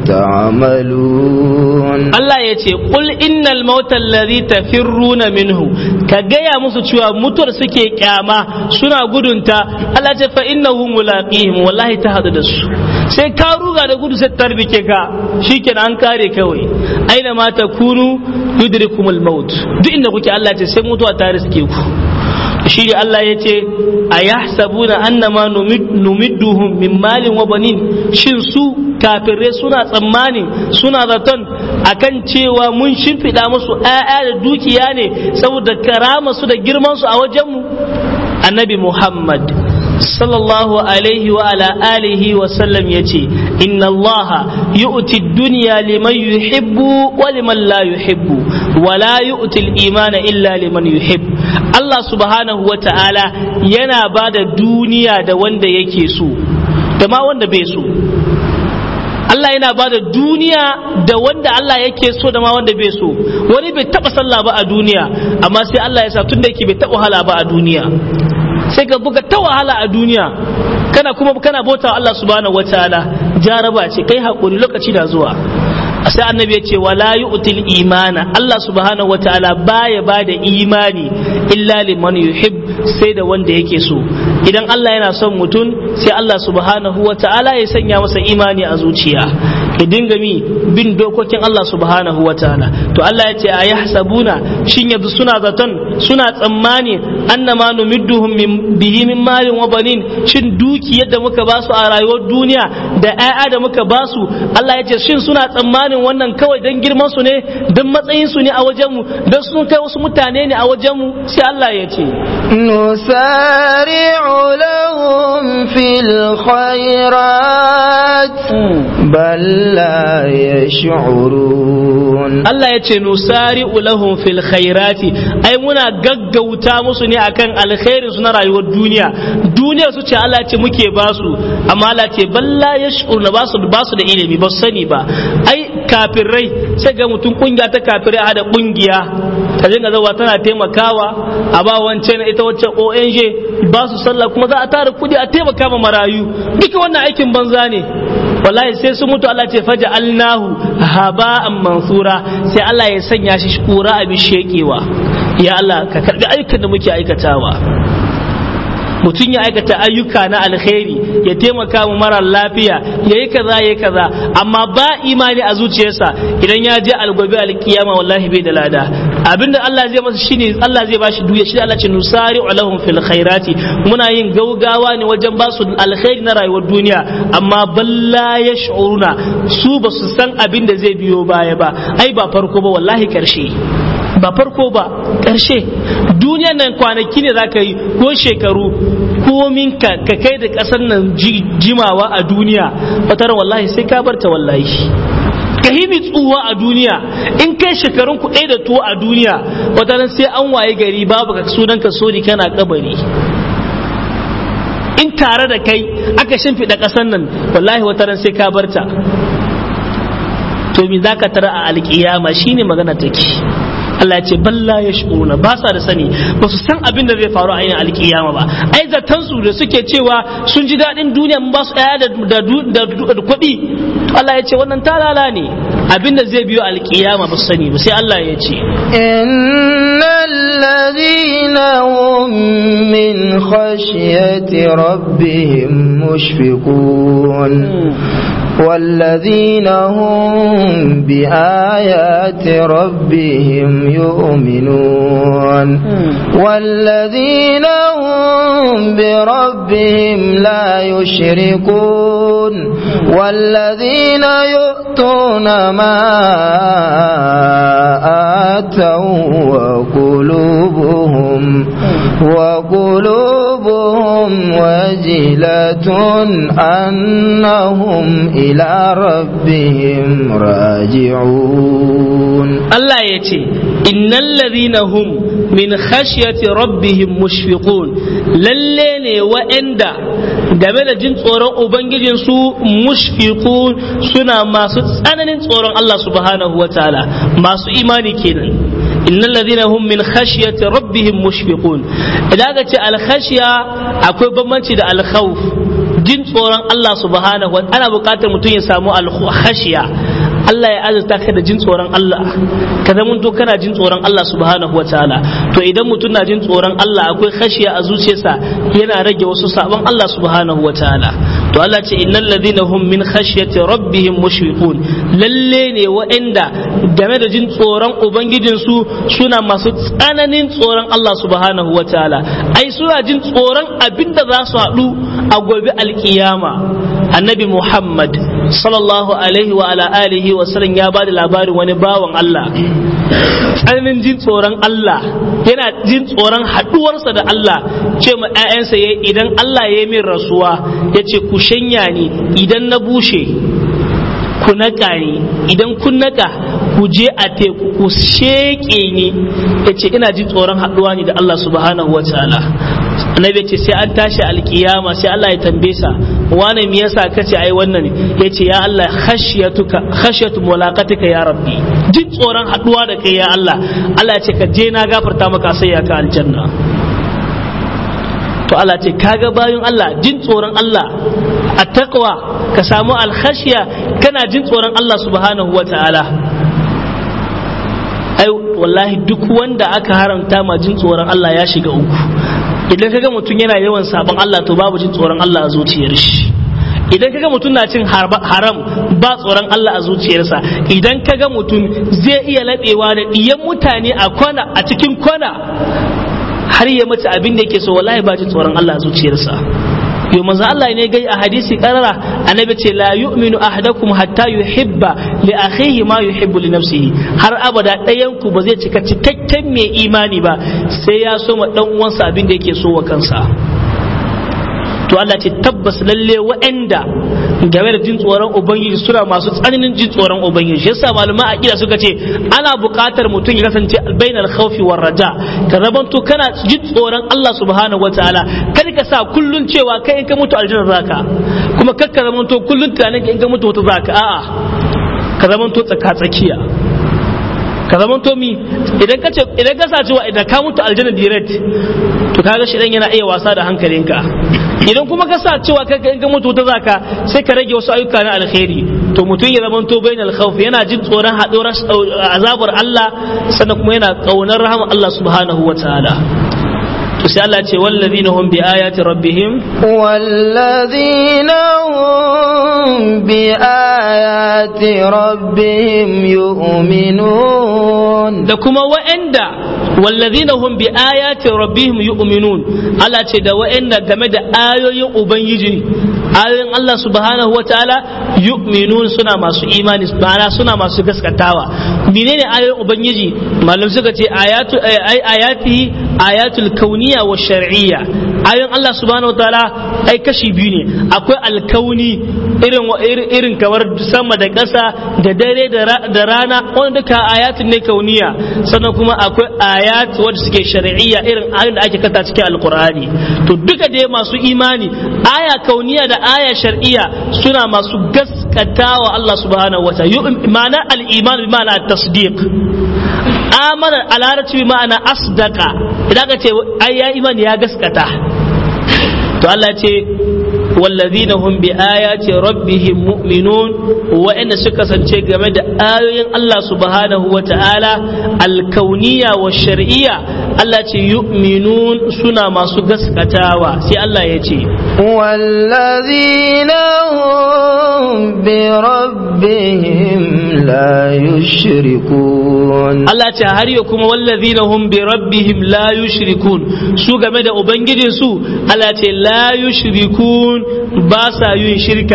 تعملون Allah ya ce qul innal mauta allazi tafirruna minhu ka gaya musu cewa mutuwar suke kyama suna gudunta Allah ce fa innahu mulaqihim wallahi ta hadu da su sai ka ruga da gudu sai tarbike ka shikenan an kare kawai aina ma takunu yudrikumul maut duk inda kuke Allah ce sai mutuwa ta riske ku shi ne Allah ya ce a yahsabuna annama numidduhum min malin wa banin shin su kafirai suna tsammanin suna zaton akan cewa mun shimfiɗa musu ‘ya'ya da dukiya ne saboda karama su da girman su a wajenmu annabi Muhammad sallallahu alaihi wa ala alihi wa sallam ya ce inna allaha yu'ti dunya liman yuhibbu wa liman la yuhibbu wa la yu'ti al-imana illa liman yuhib Allah subhanahu wa ta'ala yana ba da duniya da wanda yake so da ma wanda bai so Allah yana ba da duniya da wanda Allah yake so da ma wanda bai so wani bai taba sallah ba a duniya amma sai Allah ya sa tunda yake bai taba wahala ba a duniya sai ka buga ta wahala a duniya kana kuma kana bauta Allah subhanahu wataala jaraba ce kai hakuri lokaci da zuwa sai annabi ya ce wala yu'til imana Allah subhanahu wataala baya bada imani illa liman yuhib sai da wanda yake so idan Allah yana son mutum sai Allah subhanahu wataala ya sanya masa imani a zuciya ya dinga mi bin dokokin Allah subhanahu wataala to Allah ya ce a yahsabuna shin yanzu suna zaton suna tsammani annama numidduhum min bihi min malin wa banin shin duki yadda muka basu a rayuwar duniya da 'ya'ya da muka basu Allah ya ce shin suna tsammanin wannan kawai dan girman su ne dan matsayin su ne a wajen mu dan sun kai wasu mutane ne a wajen mu sai Allah ya ce نسارع لهم في الخيرات بل لا يشعرون Allah ya ce nusari lahum fil khairati ai muna gaggauta musu ne akan alkhairin su na rayuwar duniya duniyar su ce Allah ce muke basu amma Allah ce balla yash'uruna basu basu da ilimi ba su sani ba ai kafirai sai ga mutum kungiya ta kafirai a hada kungiya ta dinga zawa tana taimakawa a ba wancan ita wacce ONG ba su sallah kuma za a tara kudi a taimaka ma marayu duka wannan aikin banza ne wallahi sai su mutu Allah ce faja alnahu haba'an mansura sai Allah ya sanya shi kura abin shekewa ya Allah ka karbi ayyukan da muke aikatawa mutum ya aikata ayyuka na alkhairi ya taimaka mu mara lafiya ya yi kaza ya yi kaza amma ba imani a zuciyarsa idan ya je algobe alkiyama wallahi bai da lada abinda Allah zai masa shine Allah zai bashi duya shi Allah ce nusari lahum fil khairati muna yin gaugawa ne wajen ba su alkhairi na rayuwar duniya amma balla yash'uruna su ba su san abin da zai biyo baya ba ai ba farko ba wallahi karshe ba farko ba ƙarshe duniyan nan kwanaki ne za ka yi ko shekaru komin ka ka kai da ƙasar nan jimawa a duniya fatar wallahi sai ka barta wallahi ka himi tsuwa a duniya in kai shekarun ku ɗaya da tuwo a duniya wata sai an waye gari babu ka sunan ka sori kana kabari in tare da kai aka shimfiɗa ƙasar nan wallahi wata sai ka barta to me za ka tara a alƙiyama shine magana take Allah ya ce balla ya shi'una ba sa da sani ba su san abin da zai faru a yin alkiyama ba ai zaton su da suke cewa sun ji daɗin duniya mun ba su ɗaya da kuɗi Allah ya ce wannan talala ne abin da zai biyo alkiyama ba su sani ba sai Allah ya ce innal ladina hum min khashyati rabbihim mushfiqun والذين هم بآيات ربهم يؤمنون والذين هم بربهم لا يشركون والذين يؤتون ما آتوا وقلوبهم وقلوبهم وجلة أنهم إلى ربهم راجعون Allah ya ce innal ladhina hum min khashyati rabbihim mushfiqun lalle ne wa'anda game da jin tsoron ubangijin su mushfiqun suna masu tsananin tsoron Allah subhanahu wataala masu imani kenan innal ladhina hum min khashyati rabbihim mushfiqun idan aka ce al khashya akwai bambanci da al khawf jin tsoron Allah subhanahu wa ana buƙatar mutum ya samu al khashya Allah ya azurta ka da jin tsoron Allah ka zama to kana jin tsoron Allah subhanahu wa ta'ala to idan mutum na jin tsoron Allah akwai khashiya a zuciyarsa yana rage wasu sabon Allah subhanahu wa ta'ala to Allah ce innal ladina hum min khashyati rabbihim mushfiqun lalle ne wa'anda game da jin tsoron ubangijin su suna masu tsananin tsoron Allah subhanahu wa ta'ala ai suna jin tsoron abinda za su haɗu a gobe alkiyama annabi Muhammad sallallahu alaihi wa ala alihi wa sallam ya bada labarin wani bawan Allah tsananin jin tsoron Allah yana jin tsoron haduwarsa da Allah ce ma ƴaƴansa yayi idan Allah ya yi min rasuwa yace ku shanya ni idan na bushe ku naka ni idan kun naka ku je a teku ku sheke ni yace ina jin tsoron haduwa ni da Allah subhanahu wa ta'ala annabi ce sai an tashi alkiyama sai Allah ya tambaye sa wane me yasa kace ai wannan yace ya Allah khashyatuka khashyatu mulaqatika ya rabbi jin tsoron haduwa da kai ya Allah Allah ya ce ka je na gafarta maka sai ya ka aljanna to Allah ce kaga bayan Allah jin tsoron Allah a taqwa ka samu alkhashiya kana jin tsoron Allah subhanahu wa ta'ala ai wallahi duk wanda aka haramta ma jin tsoron Allah ya shiga uku idan kaga mutum yana yawan sabon Allah to babu jin tsoron Allah a zuciyar shi idan kaga mutum na cin haram ba tsoron Allah a zuciyarsa idan kaga mutum zai iya laɓewa da ɗiyan mutane a kwana a cikin kwana har ya mace abin da yake so wallahi ba jin tsoron Allah a zuciyarsa yau manzo Allah ne gai a hadisi karara annabi ce la yu'minu ahadakum hatta yuhibba li akhihi ma yuhibbu li nafsihi har abada ɗayan ku ba zai cika cikakken mai imani ba sai ya so ma dan uwansa abin da yake so wa kansa to Allah ce tabbas lalle wa'anda game da jin tsoron ubangiji suna masu tsananin jin tsoron ubangiji yasa malama aqida suka ce ana buƙatar mutum ya kasance bainal khawfi war raja ka zamanto kana jin tsoron Allah subhanahu wataala kar ka sa kullun cewa kai in ka mutu aljanna zaka kuma kar ka zamanto kullun tunanin in ka mutu wata zaka a'a ka zamanto tsaka tsakiya ka zamanto mi idan ka ce idan ka sa cewa idan ka mutu aljanna direct to kaga shi dan yana iya wasa da hankalinka idan kuma ka sa cewa kai in ka mutu ta zaka sai ka rage wasu ayyuka na alkhairi to mutum ya zama to bainal khawf yana jin tsoron haɗuwar azabar Allah sannan kuma yana kaunar rahama Allah subhanahu wataala to sai Allah ce wallazina hum bi ayati rabbihim والذين هم بآيات ربهم يؤمنون da kuma wa'anda wallazina hum bi ayati rabbihim yu'minun Allah ce da wa'anda game da ayoyin ubangiji ayoyin Allah subhanahu wataala yu'minun suna masu imani ma'ana suna masu gaskatawa menene ayoyin ubangiji malam suka ce ayatu ay ayati ayatul kauniyya wa shar'iyya ayoyin Allah subhanahu wataala ai kashi biyu ne akwai alkauni irin irin kamar sama da ƙasa da dare da rana wanda duka ayatun ne kauniya sannan kuma akwai ayat wanda suke shari'iyya irin ayoyin da ake kata cikin alkur'ani to duka dai masu imani aya kauniya da aya shar'iyya suna masu gaskatawa Allah subhanahu wa ta'ala ma'ana al-iman bi ma'ana tasdiq amana a larabci bi ma'ana asdaqa idan ka ce ai ya imani ya gaskata to Allah ce والذين هم بآيات ربهم مؤمنون وإن سكسن game da ayoyin Allah subhanahu wa ta'ala alkauniya wa shar'iyya Allah ce yu'minun suna masu gaskatawa sai Allah ya ce والذين هم بربهم لا يشركون Allah ce har yau kuma wallazina hum bi rabbihim la yushrikun su game da ubangijin su Allah ce la yushrikun ba sa yin shirka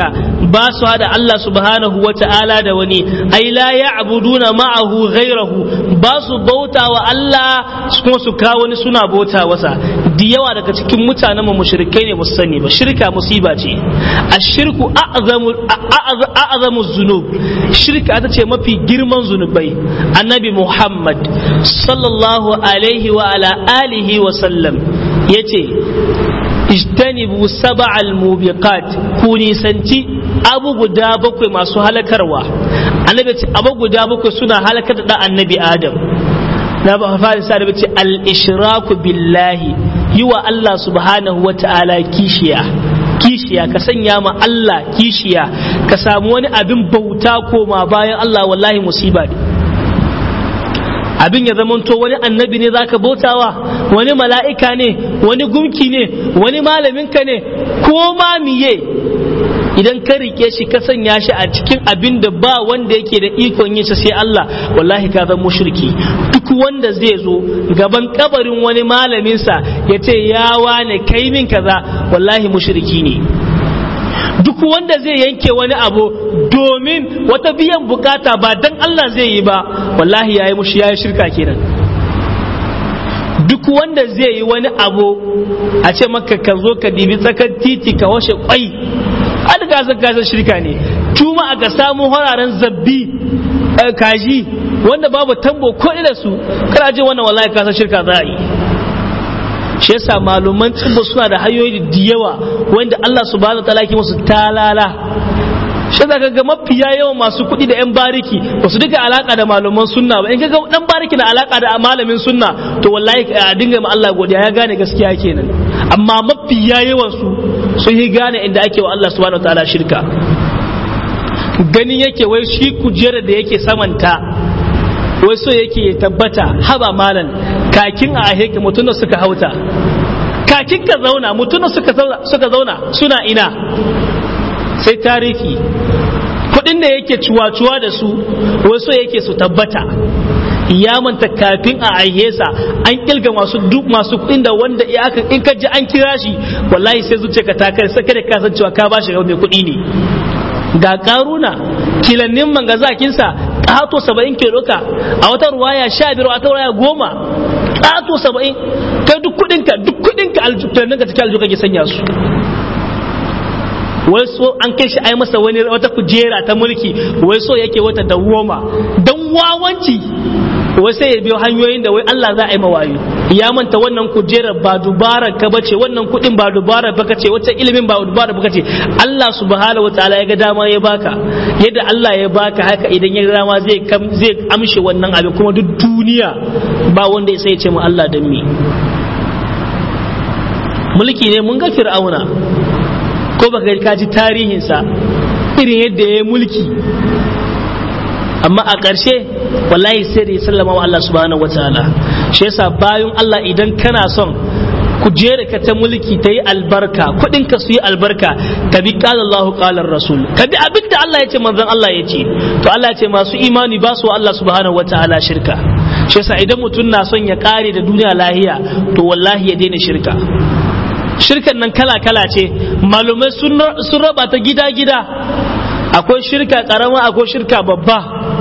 ba su hada Allah subhanahu wa ta'ala da wani ai la ya'buduna ma'ahu ghairahu ba su bauta wa Allah kuma su kawo wani suna bauta wasa da yawa daga cikin mutanen mu mushrikai ne ba su sani ba shirka musiba ce ashirku a'zamu a'zamu zunub shirka ta ce mafi girman zunubai annabi Muhammad sallallahu alaihi wa ala alihi wa sallam yace ijtanibu sab'al mubiqat ku nisanci abu guda bakwai masu halakarwa annabi ce abu guda bakwai suna halakar da annabi adam na ba fara sa da ce al ishraku billahi yi wa Allah subhanahu wa ta'ala kishiya kishiya ka sanya ma Allah kishiya ka samu wani abin bauta koma bayan Allah wallahi musiba ne abin ya zamanto wani annabi ne zaka bautawa wani mala'ika ne wani gumki ne wani malaminka ne ko ma miye idan ka rike shi ka sanya shi a cikin abin da ba wanda yake da ikon yin sai Allah wallahi ka zama mushriki duk wanda zai zo gaban kabarin wani malaminsa ya ce ya wane kai min kaza wallahi mushriki ne duk wanda zai yanke wani abu domin wata biyan bukata ba dan Allah zai yi ba wallahi yayi mushi yayi shirka kenan duk wanda zai yi wani abu a ce maka ka zo ka dibi tsakar titi ka washe kwai an gasa gasa shirka ne tuma aka samu hararen zabbi kaji wanda babu tambo ko da su kana je wannan wallahi kasa shirka za a yi shi yasa malaman tsibbo suna da hanyoyi da yawa wanda Allah subhanahu wa ta'ala ke musu talala shi zaka ga mafiya yawan masu kuɗi da 'yan bariki ba su duka alaka da malaman sunna ba in ga dan bariki na alaka da malamin sunna to wallahi a dinga ma Allah godiya ya gane gaskiya kenan amma mafiya yawan su sun yi gane inda ake wa Allah subhanahu wa ta'ala shirka ganin yake wai shi kujerar da yake samanta wai so yake tabbata haba malan kakin a aheke mutum suka hauta kakin ka zauna mutum suka zauna suna ina sai tarihi kudin da yake cuwa-cuwa da su wai so yake su tabbata ya manta kafin a aihesa an kilga masu duk masu kudin da wanda in ka ji an kira shi wallahi sai zuciya ka ta kai sai kada ka san cewa ka ba shi mai kudi ne ga karuna kilannin mangazakinsa ƙato saba'in ke doka a wata ruwaya sha biyar a wata ruwaya goma ƙato saba'in kai duk kuɗinka duk kuɗinka aljutannin ka cikin aljuka ke sanya su wai so an kai shi ai masa wani wata kujera ta mulki wai so yake wata dawoma dan wawanci wai sai ya biyo hanyoyin da wai Allah za a yi mawayo ya manta wannan kujerar ba dubara ka bace wannan kudin ba dubara baka ce wata ilimin ba dubara baka ce Allah subhanahu wataala ya ga dama ya baka yadda Allah ya baka haka idan ya ga dama zai zai amshe wannan abin kuma duk duniya ba wanda ya sai ya ce mu Allah dan me mulki ne mun ga fir'auna ko baka ka ji tarihinsa irin yadda ya yi mulki amma a ƙarshe wallahi sai da ya sallama wa Allah subhanahu wa ta'ala shi yasa bayan Allah idan kana son kujera ka ta mulki ta yi albarka kuɗin ka su yi albarka ka bi qala Allahu qala rasul ka bi abin da Allah ya ce manzon Allah ya ce to Allah ya ce masu imani ba su Allah subhanahu wa ta'ala shirka shi yasa idan mutum na son ya kare da duniya lahiya to wallahi ya daina shirka shirkan nan kala kala ce malumai sun raba ta gida gida akwai shirka karama akwai shirka babba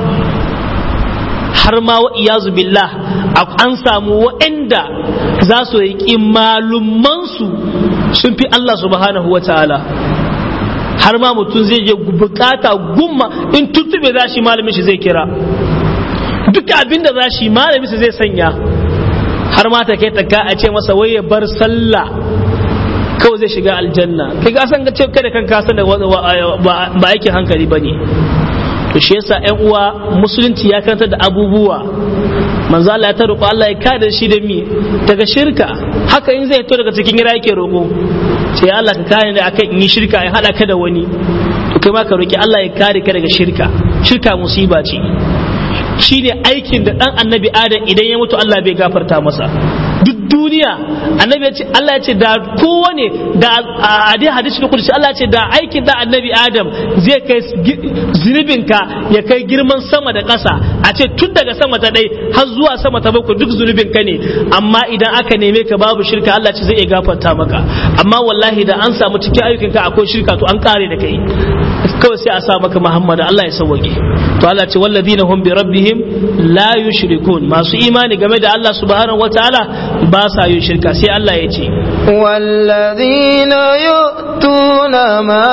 har ma wa iyazu billah an samu waɗanda za su riƙi malumansu sun fi Allah subhanahu wa ta'ala har ma mutum zai je bukata gumma in tuttube za shi malamin shi zai kira duk abin da za shi malamin shi zai sanya har ma ta kai ta a ce masa wai ya bar sallah kawai zai shiga aljanna kai ka san ce kada kan ka san da ba aikin hankali bane to shi yasa ƴan uwa musulunci ya karanta da abubuwa manzo Allah ya taruko Allah ya kada shi da mi daga shirka haka in zai fito daga cikin gida yake roko sai Allah ka kare ni akan in yi shirka in hada ka da wani to kai ma ka roki Allah ya kare ka daga shirka shirka musiba ce shine aikin da dan annabi adam idan ya mutu Allah bai gafarta masa duk duniya annabi ya ce Allah ya ce da kowane da a dai hadisi da kudusi Allah ya ce da aikin da annabi adam zai kai zunubinka ya kai girman sama da ƙasa a ce tun daga sama ta ɗai har zuwa sama ta bakwai duk zunubinka ne amma idan aka neme ka babu shirka Allah ce zai iya gafarta maka amma wallahi da an samu cikin ayyukanka akwai shirka to an kare da kai kawai sai a sa maka Muhammad Allah ya sauwake to Allah ce walladina hum bi rabbihim la yushrikun masu imani game da Allah subhanahu wataala ba sa yin shirka sai Allah ya ce والذين يؤتون ما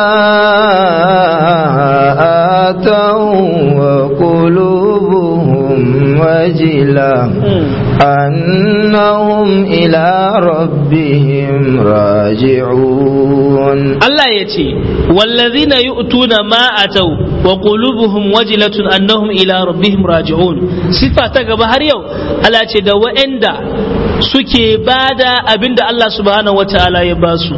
آتوا وقلوبهم وجلة أنهم إلى ربهم راجعون Allah ya ce wallazina yu'tuna ma atau wa qulubuhum wajilatun annahum ila rabbihim raji'un sifa ta gaba har yau Allah ce da wa'anda suke bada abinda Allah subhanahu wataala ya basu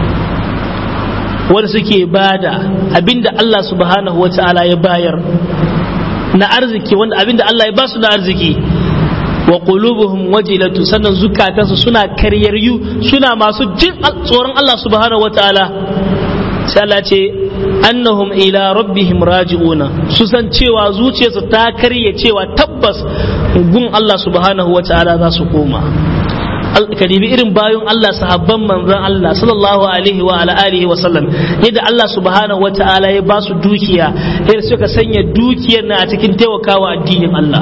wanda suke bada abinda Allah subhanahu wataala ya bayar na arziki wanda abinda Allah ya basu na arziki wa qulubuhum wajilatu sannan zukatansu suna karyaryu suna masu jin tsoron Allah subhanahu wataala sai Allah ce annahum ila rabbihim raji'una su san cewa zuciyarsu ta karye cewa tabbas gun Allah subhanahu wataala za su koma ka dibi irin bayan Allah sahabban manzon Allah sallallahu alaihi wa ala alihi wa sallam yadda Allah subhanahu wa ta'ala ya ba su dukiya yadda suka sanya dukiyar na a cikin taimakawa addinin Allah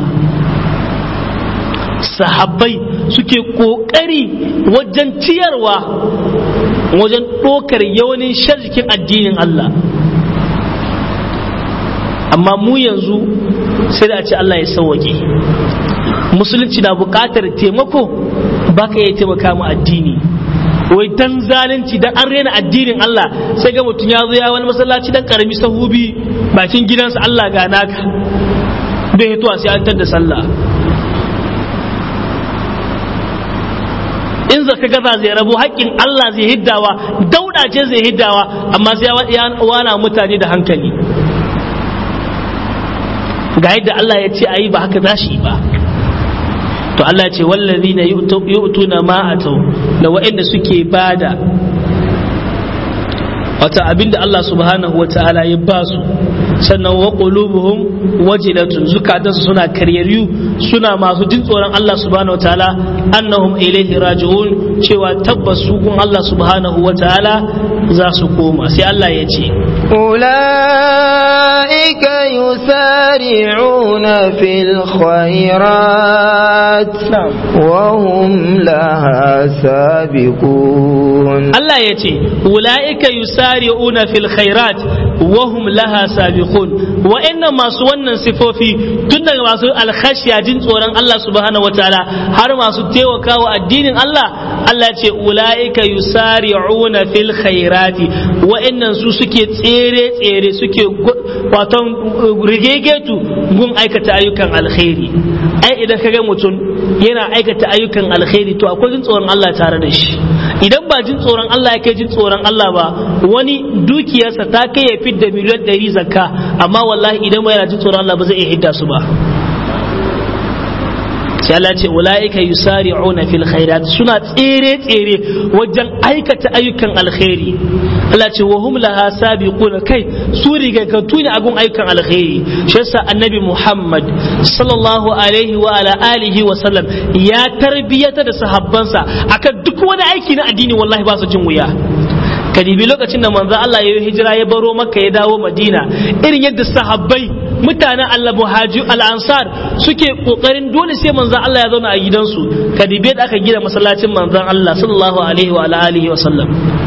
sahabbai suke kokari wajen ciyarwa wajen ɗokar yawanin sharjikin addinin Allah amma mu yanzu sai da a ce Allah ya sauwaƙe musulunci na buƙatar taimako ba ka iya taimaka mu addini wai dan zalunci dan an rena addinin Allah sai ga mutum ya zo ya wani masallaci dan karami sahubi bakin gidansa Allah ga naka bai hituwa sai an da sallah in zaka gaza zai rabu haƙƙin Allah zai hiddawa dauda ce zai hiddawa amma sai ya wana mutane da hankali ga yadda Allah ya ce ayi ba haka za shi ba to Allah ce wallazi na yu'tuna ma atau da wa'anda suke bada wata abinda Allah subhanahu wa ta'ala ya ba su sannan wa qulubuhum wajilatun zukatansu suna karyaryu suna masu jin tsoron Allah subhanahu wa ta'ala annahum ilaihi raji'un cewa tabbas su kun Allah subhanahu wa ta'ala za su koma sai Allah ya ce أولئك يسارعون في الخيرات وهم لها سابقون Allah ya ce ula'ika yusari'una fil khairat wa hum laha sabiqun wa'annan masu wannan sifofi tun daga masu alkhashiya jin tsoron Allah subhanahu wataala har masu taimakawa addinin Allah Allah ya ce ula'ika yusari'una fil khairati wa'annan su suke tsere tsere suke waton rigegetu gun aikata ayyukan alkhairi ai idan ka ga mutum yana aikata ayyukan alkhairi to akwai jin tsoron Allah tare da shi idan ba jin tsoron Allah ya kai jin tsoron Allah ba wani dukiyarsa ta kai ya fidda miliyan ɗari zakka amma wallahi idan ba yana jin tsoron Allah ba zai iya hidda su ba sai Allah ce ulaika yusari'una fil khairat suna tsere tsere wajen aikata ayyukan alkhairi Allah ce wa hum laha sabiquna kai su rigakatu ne agun ayyukan alkhairi shi yasa annabi Muhammad sallallahu alaihi wa ala alihi wa sallam ya tarbiyata da sahabbansa akan duk wani aiki na addini wallahi ba su jin wuya kadibi lokacin da manzo Allah ya yi hijira ya baro makka ya dawo madina irin yadda sahabbai mutanen Allah muhaji al-ansar suke kokarin dole sai manzo Allah ya zauna a gidansu kadibi da aka gina masallacin manzon Allah sallallahu alaihi wa alihi wa sallam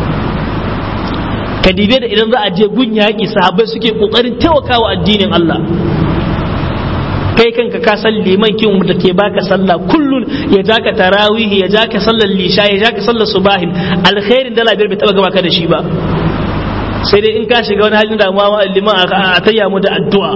kadibi da idan za a je gun yaƙi sahabbai suke kokarin taimakawa addinin Allah kai kanka ka san liman kin da ke baka sallah kullun ya ja ka tarawih ya ja ka sallar lisha ya ja ka sallar subahin alkhairin dala biyar bai taba gaba ka da shi ba sai dai in ka shiga wani halin damuwa ma liman a tayya mu da addu'a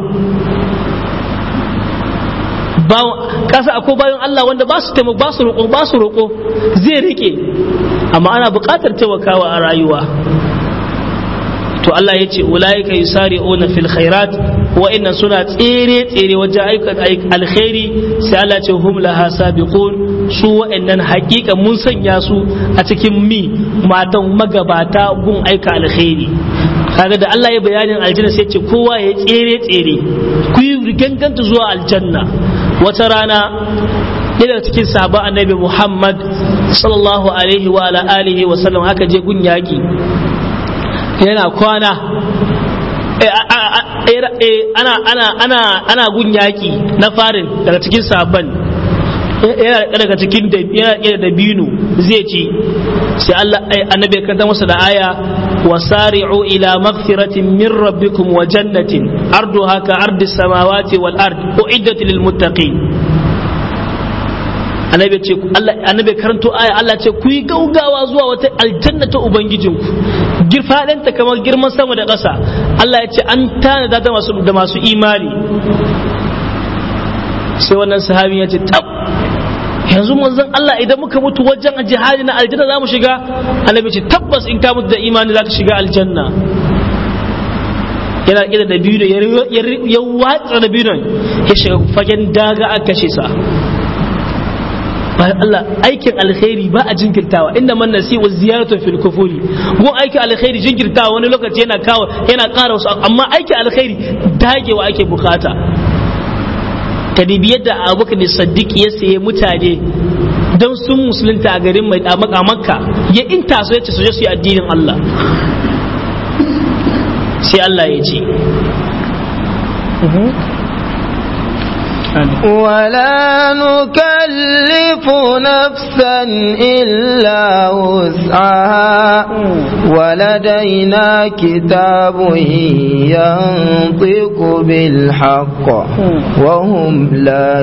kasa akwai bayan Allah wanda ba su taimako ba su roƙo ba su roƙo zai rike amma ana buƙatar taimakawa a rayuwa to Allah ya ce ulaika yusari'una fil khairat wa'annan suna tsere tsere wajen aikata alkhairi sai Allah ce hum laha sabiqun su wa'annan hakika mun sanya su a cikin mi matan magabata gun aika alkhairi kaga da Allah ya bayanin aljanna sai ce kowa ya tsere tsere ku yi ganganta zuwa aljanna wata rana yana cikin sahabban annabi Muhammad sallallahu alaihi wa ala alihi wa sallam haka je gun yaki yana kwana ana ana ana ana gun yaki na farin daga cikin sabon yana daga cikin yana da binu zai ci sai Allah annabi ya kanta masa da aya wasari'u ila maghfiratin min rabbikum wa jannatin arduha ka ardi samawati wal ard uiddat lil muttaqin annabi ce Allah annabi karanto aya Allah ce ku yi gaugawa zuwa wata aljanna ta ubangijinku girfadanta kamar girman sama da ƙasa Allah ya ce an tanada da masu da masu imani sai wannan sahabi ya ce tab yanzu manzon Allah idan muka mutu wajen jihadi na aljanna za mu shiga annabi ce tabbas in ka mutu da imani za ka shiga aljanna yana ƙida da biyu ya watsa da biyu ya shiga fagen daga a kashe sa bayan Allah aikin alkhairi ba a jinkirtawa inda man nasi wa ziyaratu fil kufuri gun aikin alkhairi jinkirtawa wani lokaci yana kawo yana ƙara wasu amma aikin alkhairi dagewa ake bukata kadibi yadda abubakar da saddiq ya saye mutane don sun musulunta a garin mai a makka ya inta su ya ce su je su yi addinin Allah sai Allah ya ce ولا نكلف نفسا إلا وسعها ولدينا كتاب ينطق بالحق وهم لا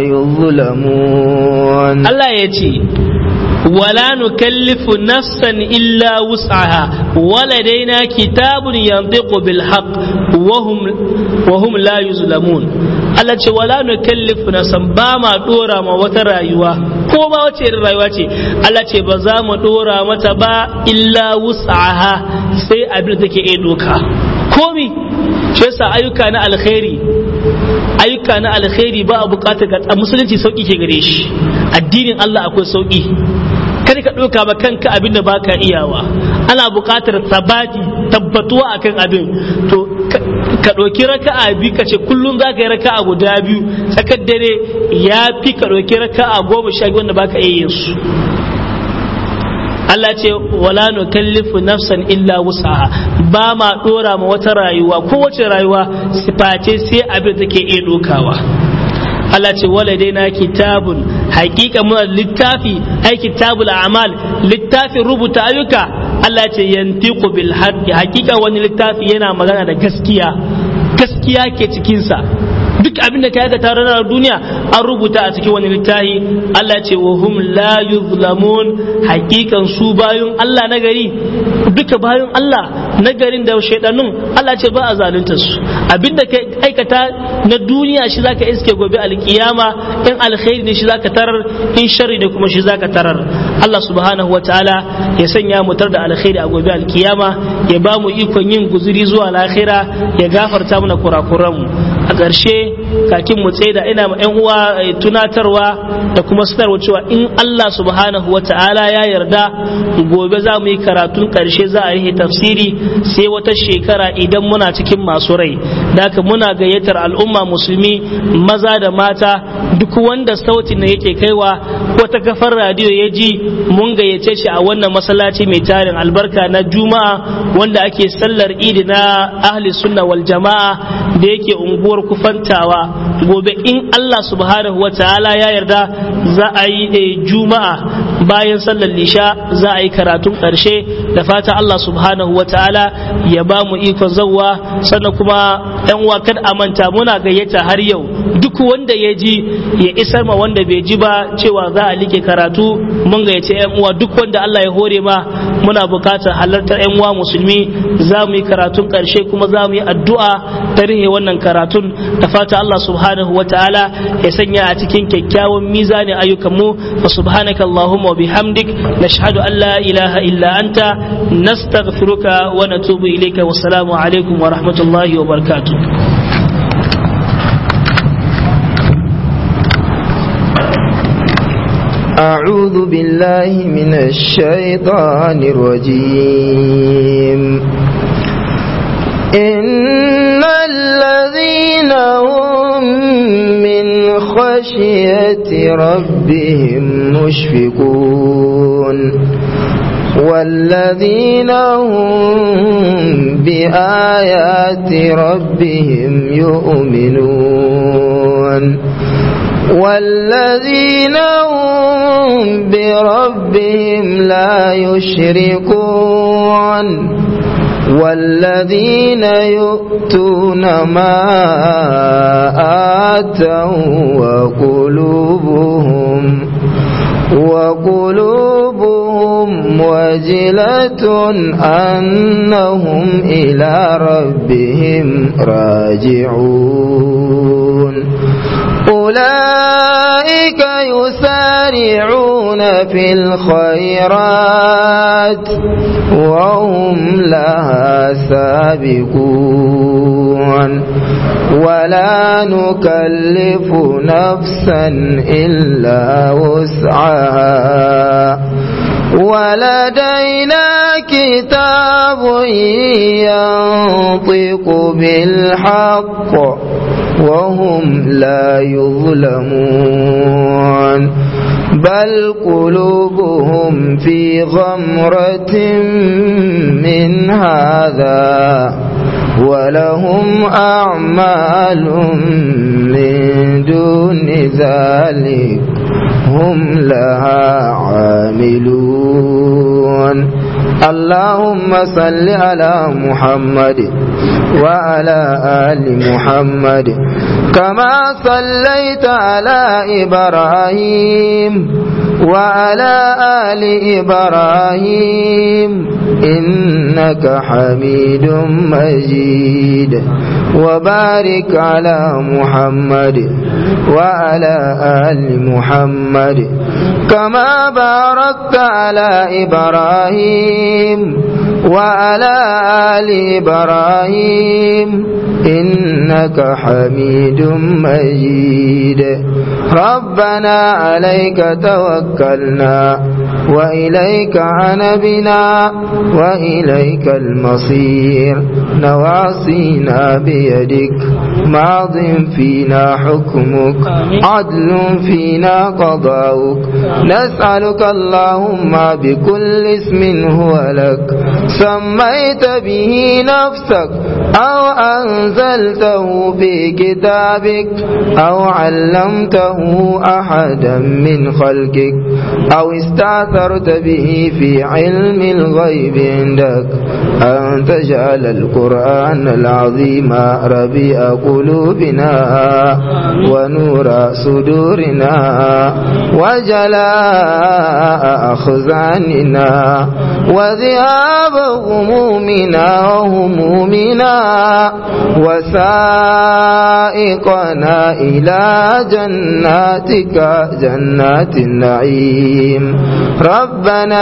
يظلمون الله يجي ولا نكلف نفسا إلا وسعها ولدينا كتاب ينطق بالحق وهم وهم لا يظلمون Allah ce wala nukallifu nafsan ba ma dora ma wata rayuwa ko ba wace irin rayuwa ce Allah ce ba za mu dora mata ba illa wus'aha sai abin da take iya doka komi shi yasa ayyuka na alkhairi ayyuka na alkhairi ba a bukatar ga musulunci sauki ke gare shi addinin Allah akwai sauki kada ka ɗauka ba kanka abin da baka iyawa ana buƙatar sabati tabbatuwa akan abin to ka ɗauki raka'a biyu ka ce kullum za ka yi raka'a guda biyu tsakar dare ya fi ka ɗauki raka'a goma sha biyu wanda baka iya yin su Allah ce wala nukallifu nafsan illa wusaha ba ma dora ma wata rayuwa kowace rayuwa siface sai abin da take iya dokawa Allah ce wala dai na kitabun hakika muna littafi ai kitabul a'mal littafin rubuta ayyuka Allah ce yantiqu bil haqqi hakika wani littafi yana magana da gaskiya gaskiya ke cikin sa duk abin da ka yi tare da duniya an rubuta a cikin wani littafi Allah ce wa hum la yuzlamun hakikan su bayun Allah na gari duka bayun Allah na garin da shaidanun Allah ce ba a zalunta su abin da ka aikata na duniya shi zaka iske gobe alkiyama in alkhairi ne shi zaka tarar in sharri ne kuma shi zaka tarar Allah subhanahu wa ta'ala ya sanya mu tar da alkhairi a gobe alkiyama ya ba mu ikon yin guzuri zuwa lahira ya gafarta mana kurakuranmu a ƙarshe kakin mu tsaida ina ma yan uwa tunatarwa da kuma sanarwa cewa in Allah subhanahu wa ta'ala ya yarda gobe za mu yi karatun ƙarshe za a yi tafsiri sai wata shekara idan muna cikin masu rai da haka muna gayyatar al'umma musulmi maza da mata duk wanda sautin da yake kaiwa wata kafar radiyo ya ji mun gayyace shi a wannan masallaci mai tarin albarka na juma'a wanda ake sallar idi na ahli sunna wal jama'a da yake unguwar kufantawa gobe in Allah subhanahu wa ta'ala ya yarda za a yi juma'a bayan sallar lisha za a yi karatun ƙarshe da fata Allah subhanahu wa ta'ala ya ba mu ikon zawwa sannan kuma yan uwa kada a manta muna gayyata har yau duk wanda ya ji ya isar ma wanda bai ji ba cewa za a like karatu mun gayyace yan uwa duk wanda Allah ya hore ma muna bukatar halartar yan uwa musulmi za mu yi karatun ƙarshe kuma za mu yi addu'a ta rihe wannan karatun da fata Allah subhanahu wa ta'ala ya sanya a cikin kyakkyawan mizanin ayyukan mu fa subhanaka allahumma wa bihamdik nashhadu an la ilaha illa anta nastaghfiruka wa natubu ilayka wa assalamu alaikum wa rahmatullahi wa barakatuh أعوذ بالله من الشيطان الرجيم إن الذين هم من خشية ربهم مشفقون والذين هم بآيات ربهم يؤمنون والذين هم بربهم لا يشركون والذين يؤتون ما آتوا وقلوبهم وقلوبهم وجلة أنهم إلى ربهم راجعون أولئك يسارعون في الخيرات وهم لها سابقون ولا نكلف نفسا إلا وسعها ولدينا كتاب ينطق بالحق وهم لا يظلمون بل قلوبهم في غمرة من هذا ولهم أعمال من دون ذلك هم لها عاملون اللهم صل على محمد وعلى آل محمد كما صليت على إبراهيم وعلى آل إبراهيم إنك حميد مجيد وبارك على محمد وعلى آل محمد كما باركت على إبراهيم وعلى آل إبراهيم إنك حميد مجيد ربنا عليك توكلنا وإليك عنبنا وإليك المصير نواصينا بيدك ماض فينا حكمك عدل فينا قضاؤك نسألك اللهم بكل اسم هو لك سميت به نفسك أو أنزلته في كتابك أو علمته أحدا من خلقك أو استأثرت به في علم الغيب عندك أن تجعل القرآن العظيم ربيع قلوبنا ونور صدورنا وجلاء أخزاننا وذهاب همومنا وهمومنا وسائقنا إلى جناتك جنات النعيم ربنا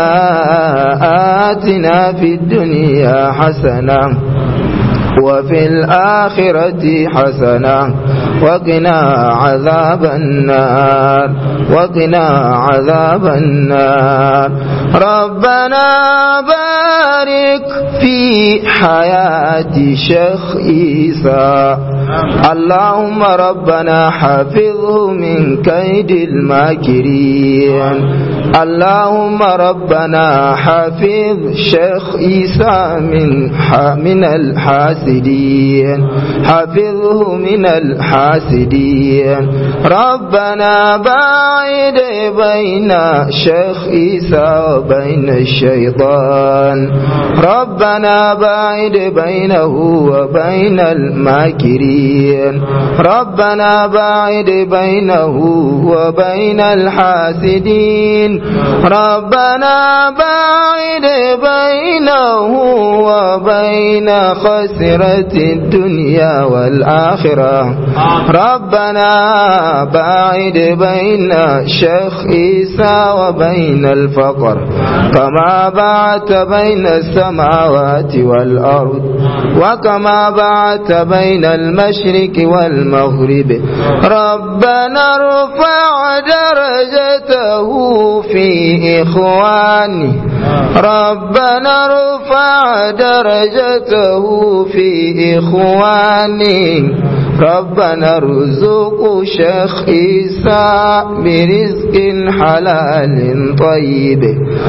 آتنا في الدنيا حسنة وفي الآخرة حسنة وقنا عذاب النار وقنا عذاب النار ربنا بارك في حياة شيخ عيسى اللهم ربنا حفظه من كيد الماكرين اللهم ربنا حفظ شيخ عيسى من من الحاسدين حفظه من الحاسدين ربنا باعد بين شيخ عيسى وبين الشيطان ربنا باعد بينه وبين الماكرين ربنا باعد بينه وبين الحاسدين ربنا باعد بينه وبين خسرة الدنيا والآخرة ربنا باعد بين شيخ عيسى وبين الفقر كما بعت بين السماوات والأرض وكما بعت بين المشرق والمغرب ربنا ارفع درجته في إخوانه ربنا ارفع درجته في إخوانه ربنا ارزق شيخ عيسى برزق حلال طيب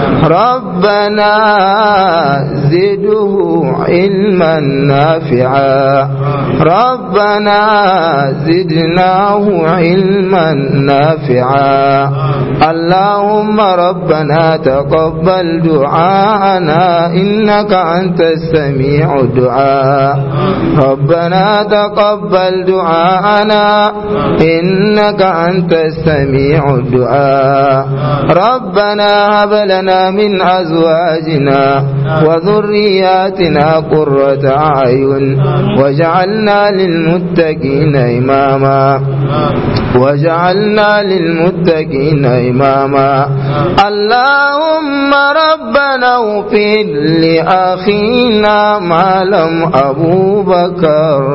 ربنا زده علما نافعا ربنا زدناه علما نافعا اللهم ربنا تقبل دعاءنا إنك أنت السميع الدعاء ربنا تقبل دعاءنا إنك أنت السميع الدعاء ربنا هب لنا من أزواجنا وذرياتنا قرة أعين وجعلنا للمتقين إماما وجعلنا للمتقين إماما اللهم ربنا اغفر لأخينا ما لم أبو بكر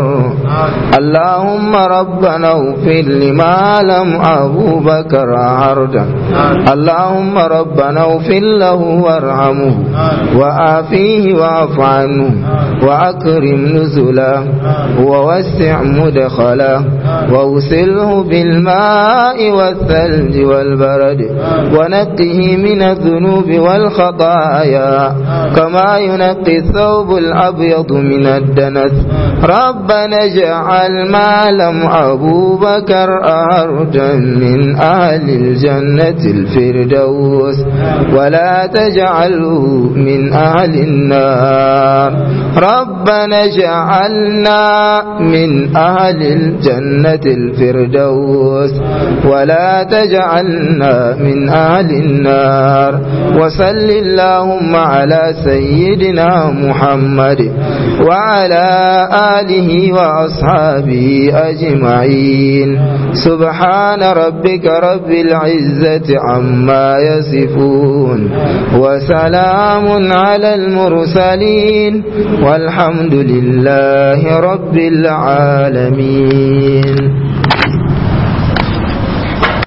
اللهم ربنا اغفر لما لم أبو بكر عرضا اللهم ربنا اغفر له وارحمه وآفيه واعف عنه وأكرم نزله ووسع مدخله واغسله بالماء والثلج والبرد ونقه من الذنوب والخطايا كما ينقي الثوب الأبيض من الدنس ربنا اجعل ما لم أبو بكر أرجا من أهل الجنة الفردوس ولا تجعله من أهل النار ربنا اجعلنا من أهل الجنة الفردوس ولا تجعلنا من أهل النار وصل اللهم على سيدنا محمد وعلى آله وأصحابه أجمعين سبحان ربك رب العزة عما يصفون وسلام على المرسلين والحمد لله رب العالمين